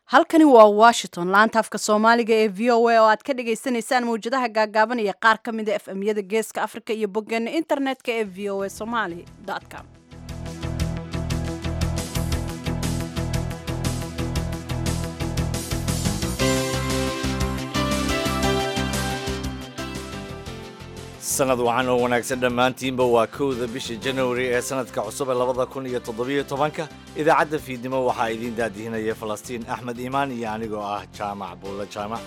halkani waa washington laanta afka soomaaliga ee v o a oo aad ka dhagaysanaysaan mawjadaha gaagaaban iyo qaar ka mida f m-yada geeska afrika iyo boggeena internetka ee v o a somali com sanad wacan oo wanaagsan dhammaantiinba waa kowda bisha januari ee sanadka cusub ee labada kun iyo toddobiyo tobanka idaacadda fiidnimo waxaa idiin daadihinaya falastiin axmed iimaan iyo anigoo ah jaamac buulle jaamac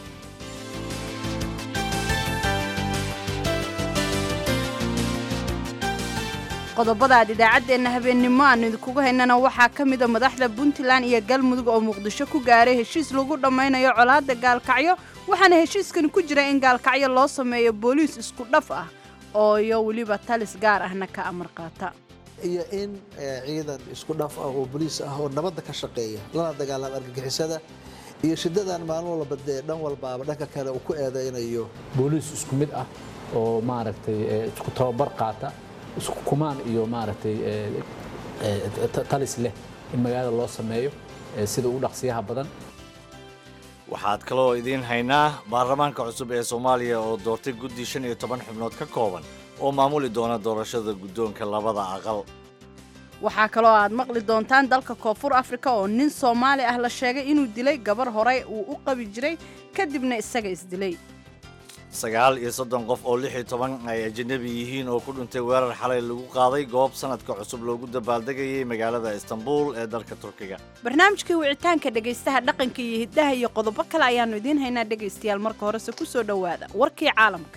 qodobada aad idaacaddeenna habeennimo aanu idinkugu haynana waxaa ka mida madaxda puntland iyo galmudug oo muqdisho ku gaaray heshiis lagu dhammaynayo colaadda gaalkacyo waxaana heshiiskani ku jira in gaalkacyo loo sameeyo booliis isku dhaf ah oo iyo weliba talis gaar ahna ka amar qaata iyo in ciidan isku dhaf ah oo boliis ah oo nabadda ka shaqeeya lana dagaalama argagixisada iyo shidadan maalin walba dee dhan walbaaba dhanka kale uu ku eedaynayo booliis isku mid ah oo maaragtay isku tababar qaata isku kumaan iyo maaragtay talis leh in magaalada loo sameeyo sida ugu dhaqsiyaha badan waxaad kaloo idiin haynaa baarlamaanka cusub ee soomaaliya oo doortay guddi shan iyo toban xubnood ka kooban oo maamuli doona doorashada guddoonka labada aqal waxaa kaloo aad maqli doontaan dalka koonfur afrika oo nin soomaali ah la sheegay inuu dilay gabar horey uu u qabi jiray kadibna isaga isdilay sagaal iyo soddon qof oo lix iyo toban ay ajanabi yihiin oo ku dhintay weerar xalay lagu qaaday goob sanadka cusub loogu dabaaldegayay magaalada istanbul ee dalka turkiga barnaamijkii wicitaanka dhegaystaha dhaqanka iyo hiddaha iyo qodobo kale ayaannu idiin haynaa dhegaystayaal marka horese ku soo dhowaada warkii caalamka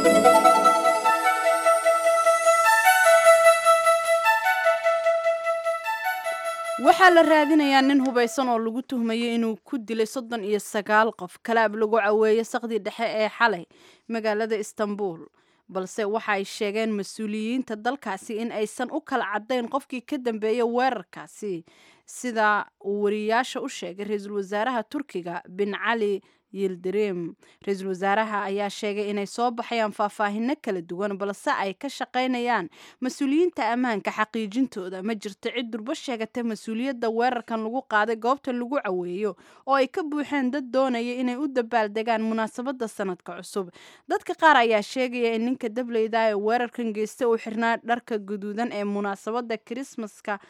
waxaa la raadinayaa nin hubaysan oo lagu tuhmayay inuu ku dilay soddon iyo sagaal qof kalaab lagu caweeyey saqdii dhexe ee xalay magaalada istanbul balse waxa ay sheegeen mas-uuliyiinta dalkaasi in aysan u kala caddayn qofkii ka dambeeyay weerarkaasi sida uu wariyaasha u sheegay ra-iisul wasaaraha turkiga bin cali yildirim ra-iisul wasaaraha ayaa sheegay inay soo baxayaan faahfaahino kala duwan balse ay ka shaqaynayaan mas-uuliyiinta ammaanka xaqiijintooda ma jirto cid durbo sheegatay mas-uuliyadda weerarkan lagu qaaday goobta lagu caweeyo oo ay ka buuxeen dad doonaya inay u dabaaldegaan munaasabadda sanadka cusub dadka qaar ayaa sheegaya in ninka dableyda ee weerarkan geysta uu xirnaa dharka guduudan ee munaasabadda kirismaska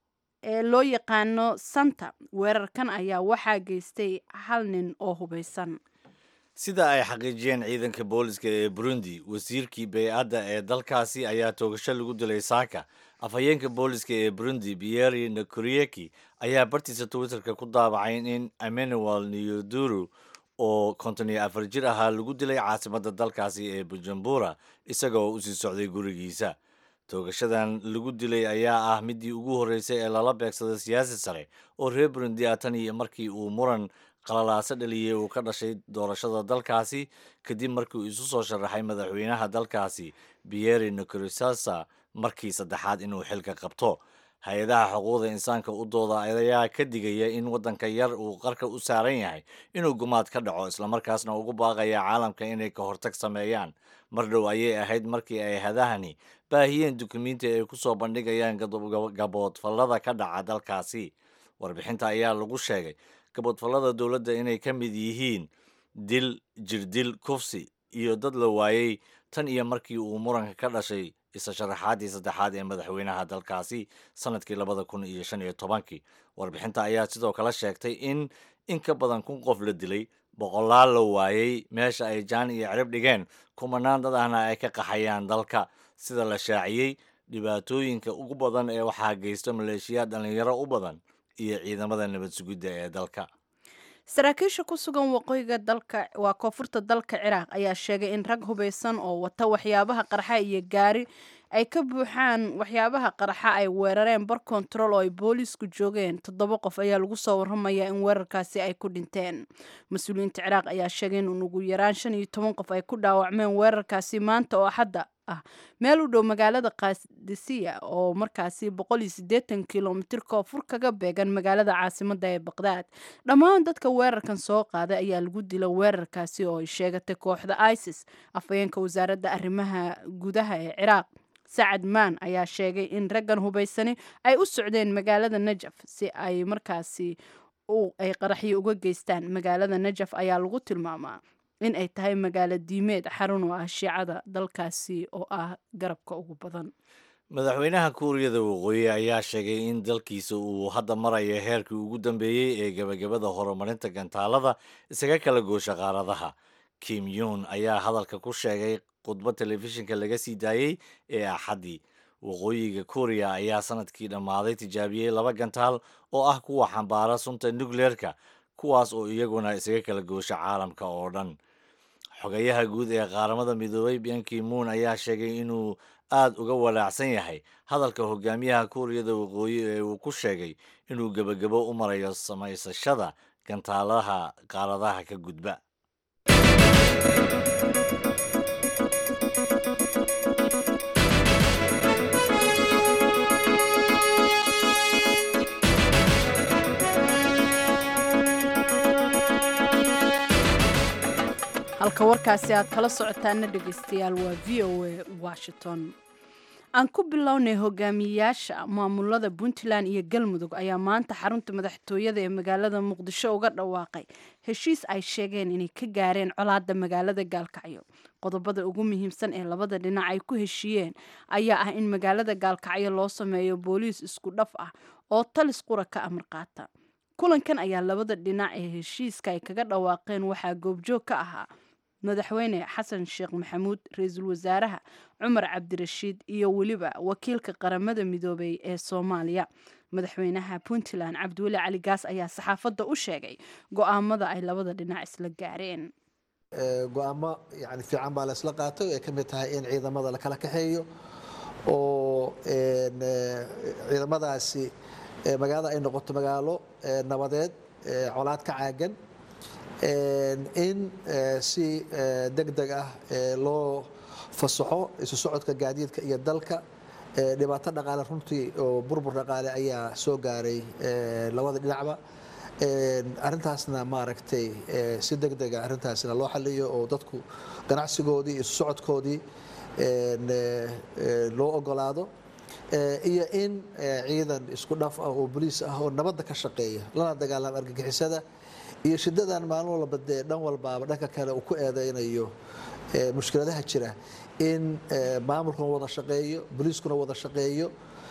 ee loo yaqaano santa weerarkan ayaa waxaa geystay hal nin oo hubaysan sida ay xaqiijiyeen ciidanka booliska ee burundi wasiirkii bey-adda ee dalkaasi ayaa toogasho lagu dilay saaka afhayeenka booliska ee burundi bieri nakurieki ayaa bartiisa twitterka ku daabacay in emmanuel neoduru oo konton iyo afar jir ahaa lagu dilay caasimadda dalkaasi ee bujumbura isagoo usii socday gurigiisa toogashadan lagu dilay ayaa ah midii ugu horreysay ee lala beegsaday siyaasi sare oo reer burundi ah tan iyo markii uu muran qalalaaso dhaliyey uu ka dhashay doorashada dalkaasi kadib markii uu isu soo sharaxay madaxweynaha dalkaasi bieri nicorisasa markii saddexaad inuu xilka qabto hay-adaha xuquuqda insaanka u dooda ayaa ka digaya in waddanka yar uu qarka u saaran yahay inuu gumaad ka dhaco islamarkaasna ugu baaqaya caalamka inay ka hortag sameeyaan mar dhow ayay ahayd markii ay hadahani baahiyeen dukumiinti ay ku soo bandhigayaan gaboodfallada ka dhaca dalkaasi warbixinta ayaa lagu sheegay gaboodfallada dowladda inay ka mid yihiin dil jirdil kufsi iyo dad la waayey tan iyo markii uu muranka ka dhashay isa sharaxaadii saddexaad ee madaxweynaha dalkaasi sanadkii labada kun iyo shan iyo tobankii warbixinta ayaa sidoo kale sheegtay in in ka badan kun qof la dilay boqolaal la waayey meesha ay jaan iyo cirib dhigeen kumanaan dad ahna ay ka qaxayaan dalka sida la shaaciyey dhibaatooyinka ugu badan ee waxaa geysta maleeshiyaad dhallinyaro u badan iyo ciidamada nabad sugidda ee dalka saraakiisha ku sugan waqooyiga dalka waa koonfurta dalka ciraaq ayaa sheegay in rag hubaysan oo wata waxyaabaha qarxa iyo gaari ay ka buuxaan waxyaabaha qarxa ay weerareen bar kontarool oo ay boolisku joogeen toddoba qof ayaa lagu soo warramayaa in weerarkaasi ay ku dhinteen mas-uuliyiinta ciraaq ayaa sheegay in ugu yaraan shan iyo toban qof ay ku dhaawacmeen weerarkaasi maanta oo axadda ah meel u dhow magaalada kaadisiya oo markaasi boqol iyo siddeetan kilomitir koonfur kaga beegan magaalada caasimadda ee baqdaad dhammaan dadka weerarkan soo qaaday ayaa lagu dila weerarkaasi oo ay sheegatay kooxda isis afhayeenka wasaaradda arrimaha gudaha ee ciraaq sacad maan ayaa sheegay in raggan hubaysani ay u socdeen magaalada najaf si ay markaasi ay qaraxyo uga geystaan magaalada najaf ayaa lagu tilmaamaa in ay tahay magaalo diimeed xarun u ah shiicada dalkaasi oo ah garabka ugu badan madaxweynaha kuuriyada waqooyi ayaa sheegay in dalkiisa uu hadda marayo heerkii ugu dambeeyey ee gebagabada horumarinta gantaalada isaga kala goosha qaaradaha kim yun ayaa hadalka ku sheegay khudbad telefishinka laga sii daayey ee axaddii waqooyiga kuuriya ayaa sanadkii dhammaaday tijaabiyey laba gantaal oo ah kuwa xambaara sunta nukleerka kuwaas oo iyaguna isaga kala goosha caalamka oo dhan xogayaha guud ee qaaramada midoobay banki moon ayaa sheegay inuu aad uga walaacsan yahay hadalka hogaamiyaha kuuriyada waqooyi ee uu ku sheegay inuu gebagabo u marayo samaysashada gantaalaha qaaradaha ka gudba halka warkaasi aad kala socotaana dhegaystayaal waa v o a washington aan ku bilownay hogaamiyayaasha maamulada puntland iyo galmudug ayaa maanta xarunta madaxtooyada ee magaalada muqdisho uga dhawaaqay heshiis ay sheegeen inay ka gaareen colaada magaalada gaalkacyo qodobada ugu muhiimsan ee labada dhinac ay ku heshiiyeen ayaa ah in magaalada gaalkacyo loo sameeyo booliis isku dhaf ah oo talis qura ka amar qaata kulankan ayaa labada dhinac ee heshiiska ay kaga dhawaaqeen waxaa goobjoog ka ahaa madaxweyne xasan sheekh maxamuud ra-iisul wasaaraha cumar cabdirashiid iyo weliba wakiilka qaramada midoobay ee soomaaliya madaxweynaha puntland cabdiweli cali gaas ayaa saxaafadda u sheegay go-aamada ay labada dhinac isla gaareen go-aamo yani fiican baa la isla qaatay ay ka mid tahay in ciidamada la kala kaxeeyo oo ciidamadaasi magaalada ay noqoto magaalo nabadeed colaad ka caagan in si deg deg ah loo fasaxo isu socodka gaadiidka iyo dalka dhibaato dhaqaale runtii oo burbur dhaqaale ayaa soo gaaray labada dhinacba arintaasna maaragtay si deg dega arintaasna loo xaliyo oo dadku ganacsigoodii isu socodkoodii loo ogolaado iyo in ciidan isku dhaf ah oo boliis ah oo nabadda ka shaqeeya lana dagaalama argagixisada iyo shidadan maalin walba dee dhan walbaaba dhanka kale uu ku eedeynayo mushkiladaha jira in maamulkuna wada shaqeeyo boliiskuna wada shaqeeyo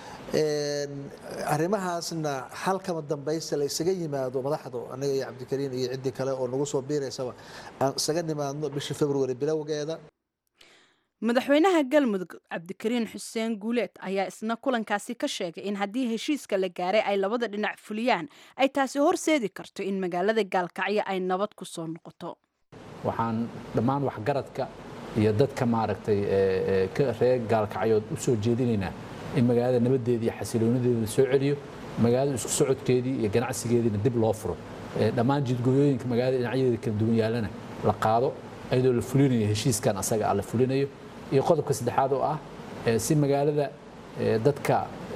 arrimahaasna halkama dambaysta la isaga yimaado madaxdu aniga iyo cabdikariin iyo ciddii kale oo nagu soo biiraysaba aan isaga nimaadno bisha february bilowgeeda madaxweynaha galmudug cabdikariin xuseen guuleed ayaa isna kulankaasi ka sheegay in haddii heshiiska la gaaray ay labada dhinac fuliyaan ay taasi horseedi karto in magaalada gaalkacyo ay nabad ku soo noqoto waxaan dhammaan waxgaradka iyo dadka maaragtay reer gaalkacyood u soo jeedinaynaa in magaalada nabadeeda iyo xasiloonideeda soo celiyo magaalada isku socodkeedii iyo ganacsigeediina dib loo furo dhammaan jidgooyooyinka magaalada dhinacyadeeda kala duwan yaalana la qaado iyadoo la fulinayo heshiiskan asaga ah la fulinayo iyo qodobka saddexaad oo ah si magaalada dadka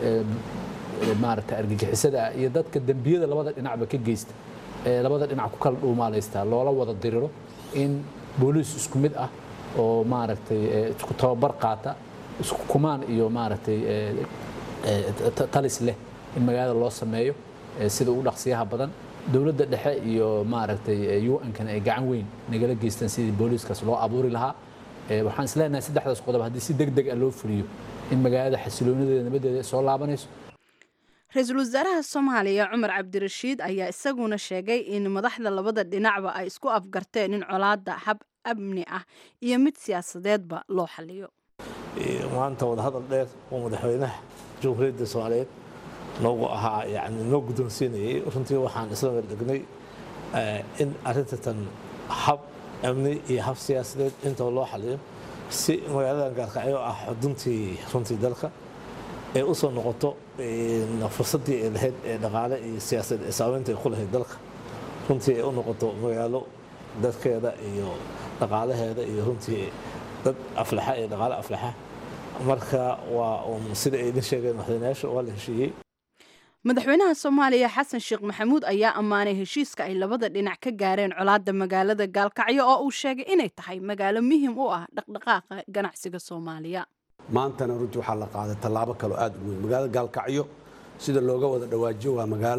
maaragta argagixisada ah iyo dadka dembiyada labada dhinacba ka geysta labada dhinac ku kala dhuumaalaysta loola wada diriro in booliis isku mid ah oo maaragtay isku tababar qaata isku kumaan iyo maaragtay talis leh in magaalada loo sameeyo sida ugu dhaqsiyaha badan dowladda dhexe iyo maaragtay un-kan ay gacan weyn nagala geystaan sidii booliiskaas loo abuuri lahaa waxaan isleenahay saddexdaas qodob haddii si deg deg ah loo fuliyo in magaalada xasiloonideeda nabadeeda soo laabanayso ra-iisul wasaaraha soomaaliya cumar cabdirashiid ayaa isaguna sheegay in madaxda labada dhinacba ay isku afgarteen in colaada hab amni ah iyo mid siyaasadeedba loo xaliyo maanta wadahadal dheer oo madaxweynaha jamhuuriyadda soomaaliyeed noogu ahaa yani noo guddoonsiinayay runtii waxaan isla werdegnay in arrinta tan hab amni iyo hab siyaasadeed intaba loo xaliyo si magaaladan gaalkacyo ah xuduntii runtii dalka ee u soo noqoto fursaddii ay lahayd ee dhaqaale iyo siyaasad ee saameynta ay ku lahayd dalka runtii ay u noqoto magaalo dadkeeda iyo dhaqaalaheeda iyo runtii dad aflaxa iyo dhaqaale aflaxa marka waa un sida ay idin sheegeen madaxweynayaasha waa la heshiiyey madaxweynaha soomaaliya xasan sheekh maxamuud ayaa ammaanay heshiiska ay labada dhinac ka gaareen colaada magaalada gaalkacyo oo uu sheegay inay tahay magaalo muhiim u ah dhaqdhaqaaqa ganacsiga soomaaliya maantana runtii waxaa la qaaday tallaabo kaloo aad u weyn magaalada gaalkacyo sida looga wada dhawaajiyo waa magaalo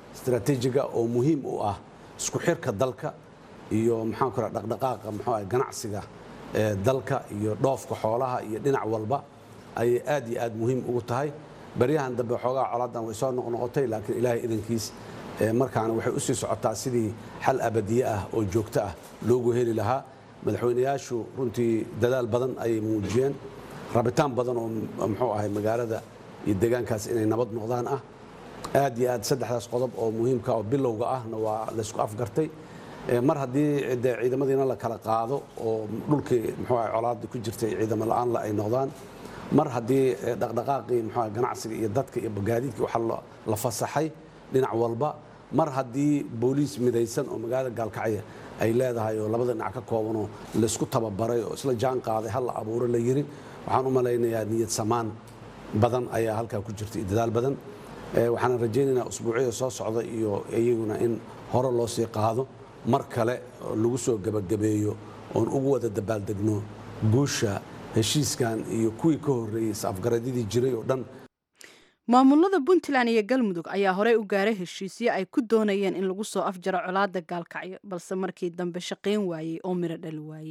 istaraatiijiga oo muhiim u ah isku xirka dalka iyo maxaan ku raha dhaqdhaqaaqa muxuu ah ganacsiga ee dalka iyo dhoofka xoolaha iyo dhinac walba ayay aad iyo aad muhiim ugu tahay baryahan dambe xoogaa colaadan way soo noqnoqotay laakiin ilaahay idankiis markaana waxay u sii socotaa sidii xal abadiye ah oo joogto ah loogu heli lahaa madaxweynayaashu runtii dadaal badan ayay muujiyeen rabitaan badan oo muxuu ahay magaalada iyo deegaankaas inay nabad noqdaan ah aad iyo aad saddexdaas qodob oo muhiimka oo bilowga ahna waa laysku afgartay mar haddii de ciidamadiina la kala qaado oo dhulkii muxuu ahay colaada ku jirtay ciidamo la-aan la ay noqdaan mar haddii dhaqdhaqaaqii muxuu ahay ganacsiga iyo dadka iyo gaadiidkii waxa la fasaxay dhinac walba mar haddii booliis midaysan oo magaalada gaalkacya ay leedahay oo labada dhinac ka koobanoo laysku tababaray oo isla jaan qaaday hal la abuuro la yiri waxaan u malaynayaa niyad samaan badan ayaa halkaa ku jirta iyo dadaal badan waxaana rajaynaynaa usbuucyada soo socda iyo iyaguna in hore loo sii qaado mar kale lagu soo gebagabeeyo oon ugu wada dabaaldegno guusha heshiiskan iyo kuwii ka horreeyey is-afgaradyadii jiray oo dhan maamulada puntland iyo galmudug ayaa horey u gaaray heshiisyo ay ku doonayeen in lagu soo afjaro colaada gaalkacyo balse markii dambe shaqayn waayey oo miro dhali waayey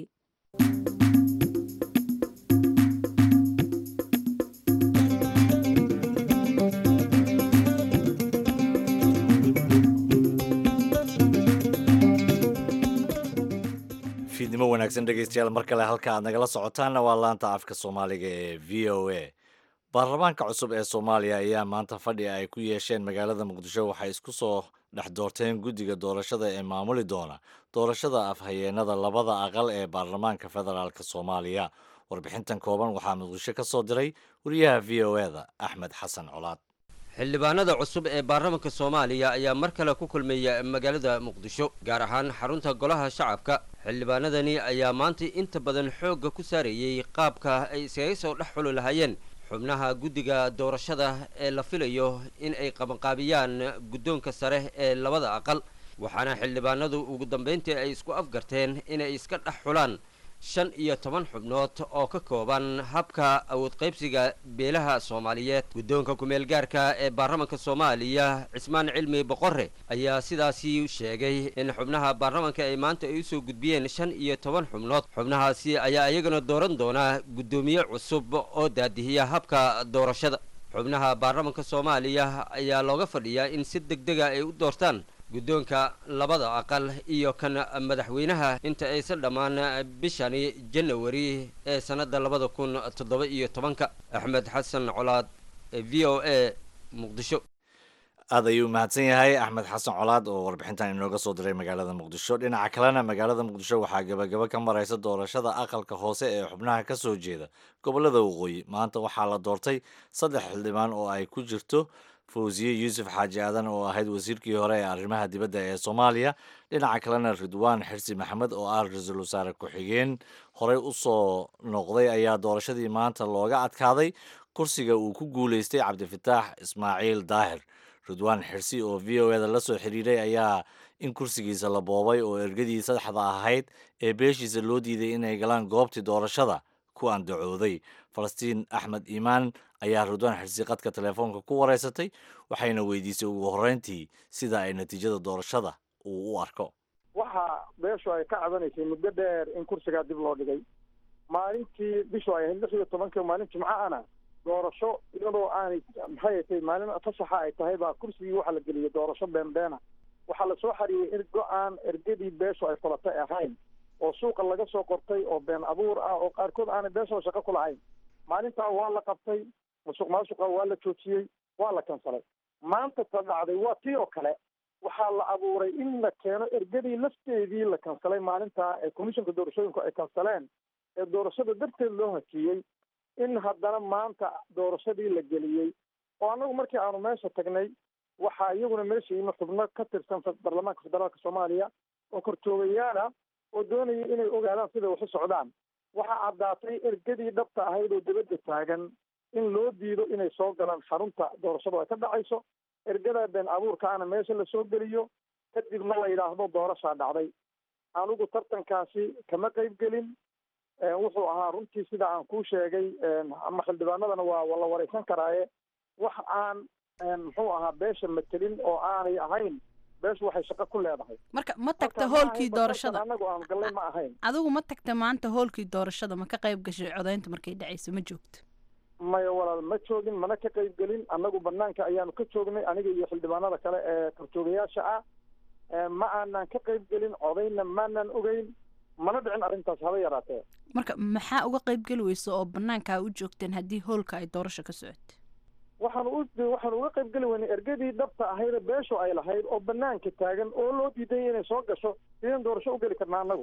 fiidnimo wanaagsan dhegeystayaal mar kale halka aad nagala socotaanna waa laanta afka soomaaliga ee v o a baarlamaanka cusub ee soomaaliya ayaa maanta fadhi ay ku yeesheen magaalada muqdisho waxay isku soo dhex doorteen guddiga doorashada ee maamuli doona doorashada afhayeenada labada aqal ee baarlamaanka federaalk soomaaliya warbixintan kooban waxaa muqdisho ka soo diray wariyaha v o e da axmed xasan colaad xildhibaanada cusub ee baarlamaanka soomaaliya ayaa mar kale ku kulmeeya magaalada muqdisho gaar ahaan xarunta golaha shacabka xildhibaanadani ayaa maanta inta badan xoogga ku saarayey qaabka ay iskaga soo dhex xuli lahaayeen xubnaha guddiga doorashada ee la filayo in ay qabanqaabiyaan guddoonka sare ee labada aqal waxaana xildhibaanadu ugu dambayntii ay isku afgarteen inay iska dhex xulaan shan iyo toban xubnood oo ka kooban habka awood qaybsiga beelaha soomaaliyeed guddoonka kumeel gaarka ee baarlamanka soomaaliya cismaan cilmi boqore ayaa sidaasi sheegay in xubnaha baarlamanka ay maanta ay usoo gudbiyeen shan iyo toban xubnood xubnahaasi ayaa iyagana dooran doonaa guddoomiye cusub oo daadihiya habka doorashada xubnaha baarlamanka soomaaliya ayaa looga fadhiyaa in si deg dega ay u doortaan guddoonka labada aqal iyo kan madaxweynaha inta aysan dhammaan bishani janawari ee sannadda labada kun toddoba iyo tobanka axmed xasan colaad v o a muqdisho aad ayuu mahadsan yahay axmed xasan colaad oo warbixintan inooga soo diray magaalada muqdisho dhinaca kalena magaalada muqdisho waxaa gebagaba ka maraysa doorashada aqalka hoose ee xubnaha ka soo jeeda gobolada waqooyi maanta waxaa la doortay saddex xildhibaan oo ay ku jirto fawsiye yuusuf xaaji aadan oo ahayd wasiirkii hore ee arrimaha dibadda ee soomaaliya dhinaca kalena ridwaan xirsi maxamed oo ah ra-iisul wasaare ku-xigeen horey u soo noqday ayaa doorashadii maanta looga adkaaday kursiga uu ku guuleystay cabdifataax ismaaciil daahir ridwaan xirsi oo v o eda la soo xiriiray ayaa in kursigiisa la boobay oo ergadii saddexda ahayd ee beeshiisa loo diiday inay galaan goobtii doorashada ku andacooday falastiin axmed iimaan ayaa ridwaan xirsi qadka telefoonka ku wareysatay waxayna weydiisay ugu horreyntii sida ay natiijada doorashada uu u arko waxa beeshu ay ka cabanaysay muddo dheer in kursigaa dib loo dhigay maalintii bishu ay ahayd lix iyo tobankii maalin jimco ana doorasho iyadoo aanay maxay tay maalin fasaxa ay tahay baa kursigii waxaa la geliyey doorasho beenbeena waxaa lasoo xariyey er go-aan ergadii beeshu ay fulatay ahayn oo suuqa laga soo qortay oo been abuur ah oo qaarkood aanay beeshoo shaqo ku lahayn maalintaa waa la qabtay musuq maasuqa waa la joojiyey waa la kansalay maanta ta dhacday waa tii oo kale waxaa la abuuray in la keeno ergadii lafteedii la kansalay maalintaa ee commissionka doorashooyinku ay kansaleen ee doorashada darteed loo hakiyey in haddana maanta doorashadii la geliyey oo annagu markii aanu meesha tagnay waxaa iyaguna meesha yimi xubno ka tirsan baarlamaanka federaalka soomaaliya oo korjoogayaala oo doonayay inay ogaadaan siday waxu socdaan waxaa caddaatay ergadii dhabta ahayd oo dibadda taagan in loo diido inay soo galaan xarunta doorashadu ay ka dhacayso ergada been abuurkaana meesha lasoo geliyo kadibna la yidhaahdo doorashaa dhacday anigu tartankaasi kama qayb gelin wuxuu ahaa runtii sida aan kuu sheegay ama xildhibaanadana waa la wareysan karaaye wax aan muxuu ahaa beesha matelin oo aanay ahayn beeshu waxay shaqo ku leedahay marka ma tagta Marka ma hoolkii ahayn doorashada anagu aan gallay ma ahayn adigu ma tagta maanta hoolkii doorashada ma ka qayb gashay codaynta markay dhacayso ma joogto maya walaal ma joogin mana ka qayb gelin annagu banaanka ayaanu ka joognay aniga iyo xildhibaanada kale ee korjoogayaasha ah Eh, ma aanan ka qayb gelin codayna maanan ogeyn mana dhicin arrintaas haba yaraatee marka maxaa uga qayb geli weysa oo banaankaa u joogteen haddii hoolka ay doorasho ka socoto waxaan u waxaan uga qayb geli weynay ergadii dhabta ahayd beeshu ay lahayd oo banaanka taagan oo loo diiday inay soo gasho sideen doorasho u geli karnaa annagu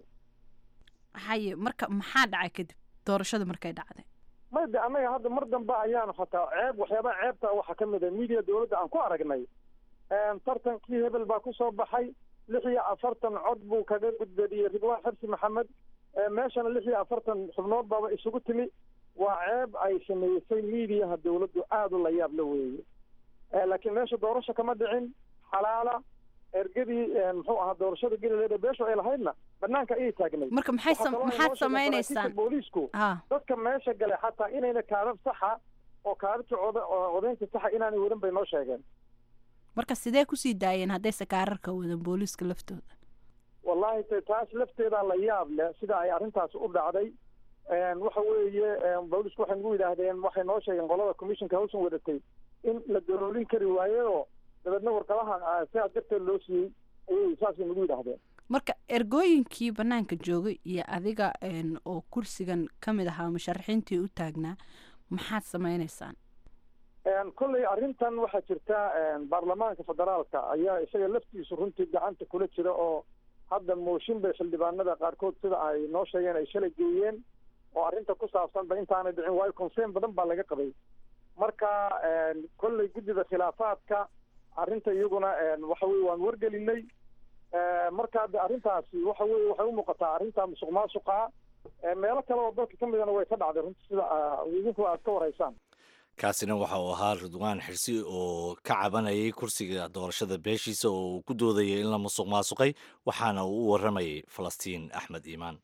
haye marka maxaa dhacay kadib doorashada markay dhacday may de annaga hadda mar dambe ayaanu xataa ceeb waxyaabaha ceebta waxaa ka mid a media dowladda aan ku aragnay tartankii hebel baa kusoo baxay lix iyo afartan cod buu kaga gudbadiyey ridwaan xabsi maxamed Eh, meeshana lix iyo afartan xubnood baaba isugu timi waa ceeb ay sameysay mediaha dowladdu aada u la yaab la weeye Eh, laakiin meesha doorasho kama dhicin xalaala ergadii eh, muxuu ahaa doorashada gelileeda beeshu ay lahaydna banaanka ayay taagnay marka maxay Waxaa sam- kaloo ay maxaad noo sheegeen samaynaysaan saraakiisha booliisku ha dadka meesha galay xataa inayna kaadab saxa oo kaadabta coda oo codaynta saxa inaanay wadan bay noo sheegeen marka sidee kusii daayeen haddayse kaararka wadan booliiska laftooda wallahi te taas lafteedaa la yaab leh sida ay arrintaas u dhacday Een, waxa weeye een, boolisku waxay nagu yidhaahdeen waxay noo sheegeen qolada commissionka hawshan wadatay in la daroolin kari waayo dabeedna warqadaha ah, sidaas darteed loo siiyey ayay saasay nagu yidhaahdeen marka ergooyinkii banaanka joogay iyo adiga een, oo kursigan ka mid ahaa musharaxiintii u taagnaa maxaad samaynaysaan Een, kolley arrintan waxaa jirta een, baarlamaanka federaalka ayaa isaga laftiisu runtii gacanta kula jira oo hadda mooshin bay xildhibaanada qaarkood sida ay noo sheegeen ay shalay geeyeen oo arrinta ku saabsanba intaanay dhicin waayo concern badan baa laga qabay marka een, kolley guddida khilaafaadka arrinta iyaguna een, waxa weye waan wargelinay Eh, marka hadda arrintaasi waxa weye waxay u muuqataa arrinta musuq maasuqa Eh, meelo kale oo dalka ka midana way ka dhacday runtii sida ah, idinku aad ka waraysaan kaasina waxa uu ahaa ridwaan xirsi oo ka cabanayay kursiga doorashada beeshiisa oo uu ku doodayay in la musuq maasuqay waxaana uu u waramayay falastiin axmed iimaan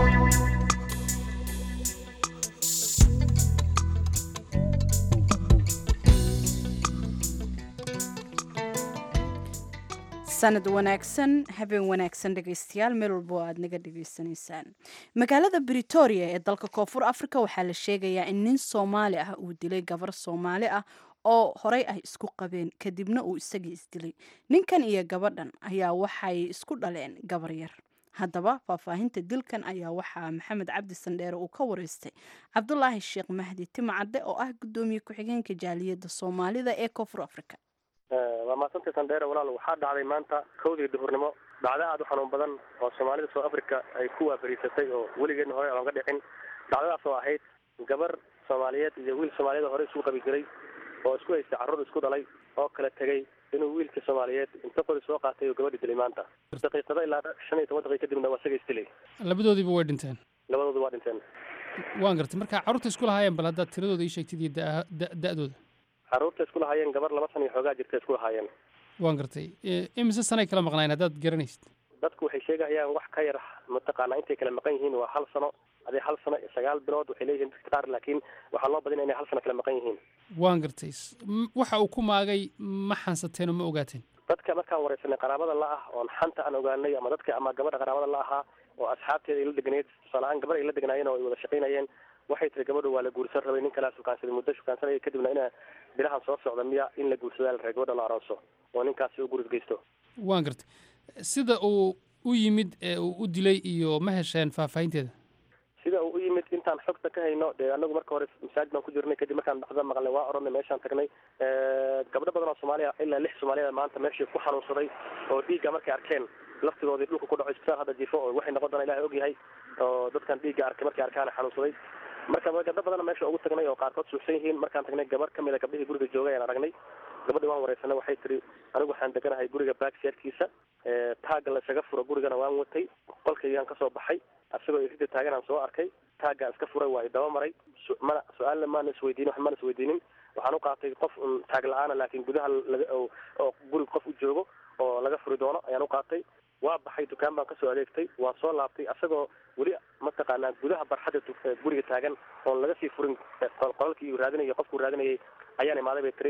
sanad wanaagsan habeen wanaagsan dhegaystayaal meel walba oo aad naga dhegaysanaysaan magaalada britoria ee dalka koonfur africa waxaa la sheegayaa in nin soomaali ah uu dilay gabar soomaali ah oo horey ay isku qabeen kadibna uu isagii isdilay ninkan iyo gabadhan ayaa waxay isku dhaleen gabar yar haddaba faahfaahinta dilkan ayaa waxaa maxamed cabdi sandheere uu ka wareystay cabdulaahi sheekh mahdi timacadde oo ah gudoomiye ku-xigeenka jaaliyadda soomaalida ee koonfur africa waa maasantay sandheere walaal waxaa dhacday maanta kowdii duhurnimo dhacdo aada u xanuun badan oo soomaalida south africa ay ku waafariisatay oo weligeedna hore aan ka dhicin dhacdadaas oo ahayd gabar soomaaliyeed iyo wiil soomaaliyeed hore isugu qabi jiray oo isku haystay carruur isku dhalay oo kala tegey inuu wiilkii soomaaliyeed inta qori soo qaatay oo gabadhi dilay maanta daqiiqado ilaa shan iyo toban daqiiq kadibna waa isaga isdilay labadoodiiba way dhinteen labadoodu waa dhinteen waan gartay marka carruurta isku lahaayeen bal haddaad tiradooda ii sheegtid iyo da- da- da-dooda carruurta isku lahaayeen gabar laba san iyo xoogaa jirta isku lahaayeen waan gartay E, imise sanay kala maqnaayeen haddaad garanaysid dadku waxay sheegayaan wax ka yar mataqaanaa intay kala maqan yihiin waa hal sano adee hal sano iyo sagaal bilood waxay leeyihiin dadka qaar laakiin waxaa loo badinaya inay hal sano kala maqan yihiin waan gartay S- m- waxa uu ku maagay ma xansateen oo ma ogaateen dadka markaan wareysanay qaraabada la ah oon xanta aan ogaanay ama dadka ama gabadha qaraabada la ahaa oo asxaabteeda ay la deganayd tusaale ahaan gabar ay la deganaayeen oo ay wada shaqaynayeen waxay tiri gabadhu waa la guursan rabay nin kalaa shukaansaday muddo shukaansanaya kadibna ina bilahan soo socda miya in la guursadaa la rabay gabadha la arooso oo ninkaasi u guris geysto waan gartay sida uu u yimid ee uu u dilay iyo ma hesheen faahfaahinteeda sida uu u yimid intaan xogta ka hayno dee anagu marka hore masaajid baan ku jirnay kadib markaan dhacdada maqalnay waa oranay meeshaan tagnay gabdho badan oo soomaaliya ilaa lix soomaaliyada maanta meeshii ku xanuunsaday oo dhiigga markay arkeen laftigoodii dhulka ku dhaco isbitaal hadda jifo oo waxay noqon doonaa ilahay ogyahay oo dadkan dhiigga arkay markay arkaan xanuunsaday marka gabdho badan meesha ugu tagnay oo qaarkood suuxsan yihiin markaan tagnay gabar ka mid a gabdhihii guriga joogay ayaan aragnay gabadhi waan wareysanay waxay tiri anigu waxaan deganahay guriga baagseerkiisa taagga la isaga furo gurigana waan watay qolkaygaan kasoo baxay asagoo irida taagan aan soo arkay taaggaan iska furay waa idaba maray su- mana su-aalna maana isweydiinin wax maana isweydiinin waxaan u qaatay qof un taag la-aana laakiin gudaha laga oo oo guriga qof u joogo oo laga furi doono ayaan u qaatay waa baxay dukaan baan kasoo adeegtay waan soo laabtay asagoo weli mataqaanaa gudaha barxadda du- ee guriga taagan oon laga sii furin ee qol- qolalkii uu raadinayay qofkuu raadinayay ayaan imaaday bay tiri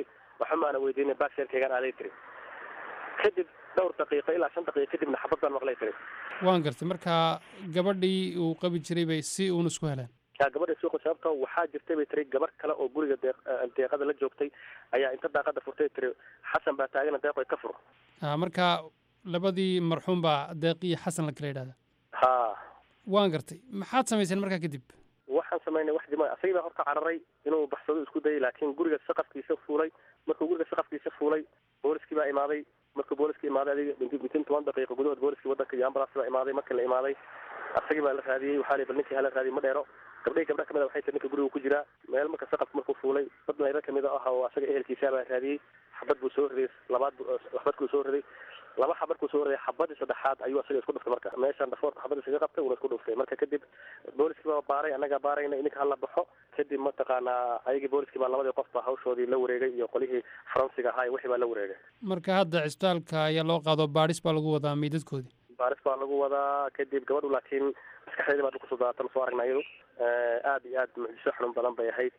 waxa maana weydiinay baksheerkaygaan aaday tiri kadib dhowr daqiiqo ilaa shan daqiiqo kadibna xabad baan maqlay tiri waan gartay marka gabadhii uu qabi jiray bay si uun isku heleen yaa gabadha suuqa sababtoo waxaa jirtay bay tiri gabar kale oo guriga deeq deeqada la joogtay ayaa inta daaqada furtay tiri xasan baa taagana deeqoy ka fur Ah, marka labadii marxuum baa deeq iyo xasan la kala yidhahda ha waan gartay maxaad samayseen markaa kadib waxaan samaynay wax dimo asagii baa horta cararay inuu baxsado isku dayay laakiin guriga saqafkiisa fuulay markuu guriga saqafkiisa fuulay booliskii baa imaaday markuu booliskii imaaday adiga minti mitin toban daqiiqo gudahood booliskii wadanka iyo ambulance baa imaaday markii la imaaday asagii baa la raadiyey waxaa la bal ninkii hala raadiyey ma dheero gabdhihii gabdha kamid a waxay tiri ninka guriga ku jiraa meel marka saqafka markuu fuulay dad mayro kamid ah oo asaga ehelkiisa baa raadiyey xabad buu soo riday labaad bu- xabad buu soo riday laba xabad buu soo riday xabadii saddexaad ayuu asaga isku dhuftay marka meeshaan dhafoorka xabad isaga qabtay uuna isku dhuftay marka kadib booliskii baa baaray annagaa baarayna ininka hala baxo kadib mataqaanaa ayagii booliskii baa labadii qof baa hawshoodii la wareegay iyo qolihii faransiga ahaa iyo wixii baa la wareegay marka hadda cisbitaalka ayaa loo qaado baadhis baa lagu wadaa meydadkoodii baaris baa lagu wadaa kadib gabadhu laakiin maskaxdeedii baa dhulka soo daatan soo aragna iyadu aad iyo aad mucjiso xanuun badan bay ahayd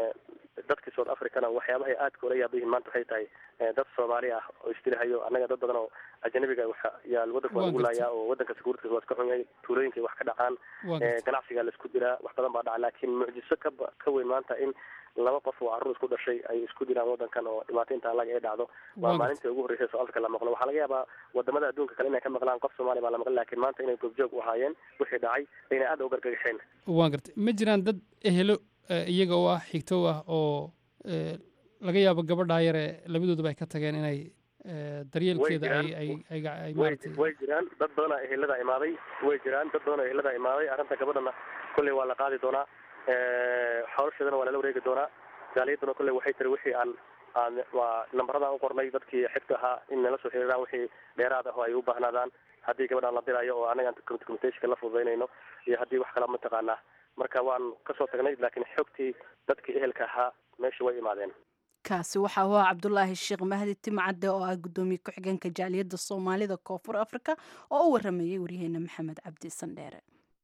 dadkii south africana waxyaabahay aadka ula yaaba yihiin maanta waxay tahay eh, dad soomaali ah oo isdilahayo annaga dad badan oo ajanabiga waxa yaa wadanka waa Waa lagu gartay. laayaa oo wadanka sakuurtiisa waa iska xun yahay tuulooyinkay wax ka dhacaan Waa eh, gartay. ganacsigaa la isku diraa wax badan baa dhaca laakiin mucjiso ka ba- ka weyn maanta in laba qof oo carruur isku dhashay ay isku dilaan wadankan oo dhibaato intaa laga ay dhacdo Waa waa gartay. maalintii ugu horreysay south africa la maqlo waxaa laga yaabaa wadamada adduunka kale inay ka maqlaan qof soomaali baa la maqlin laakiin maanta inay goobjoog u ahaayeen wixii dhacay ayna aad u gargagaxeen waan gartay ma jiraan dad ehelo eh, iyaga oo ah xigto ah oo eh, laga yaabo gabadhaa yare labadooduba ay ka tageen inay eh, daryeelkeeda ay jiraan. ay ay ay way maaragtay way jiraan dad badanaa ehelada imaaday way jiraan dad badanoo ehelada imaaday arrinta gabadhana kolley waa la qaadi doonaa xoolasheedana waa lala wareegi doonaa jaaliyaduna kolley waxay tiri wixii aan aan waa nambaradaan u qornay dadkii xigta ahaa in nala soo xiriiraan wixii dheeraad ah oo ay u baahnaadaan haddii gabadhaan la dirayo oo anaga aan communicationka la fududaynayno iyo haddii wax kala mataqaanaa marka waan kasoo tagnay laakiin xogtii dadkii ehelka ahaa meesha way imaadeen kaasi waxaa u ah cabdulaahi sheekh mahdi timcadde oo ah guddoomiye ku-xigeenka jaaliyadda soomaalida koonfur afrika oo u waramayay waryaheena maxamed cabdi sandheere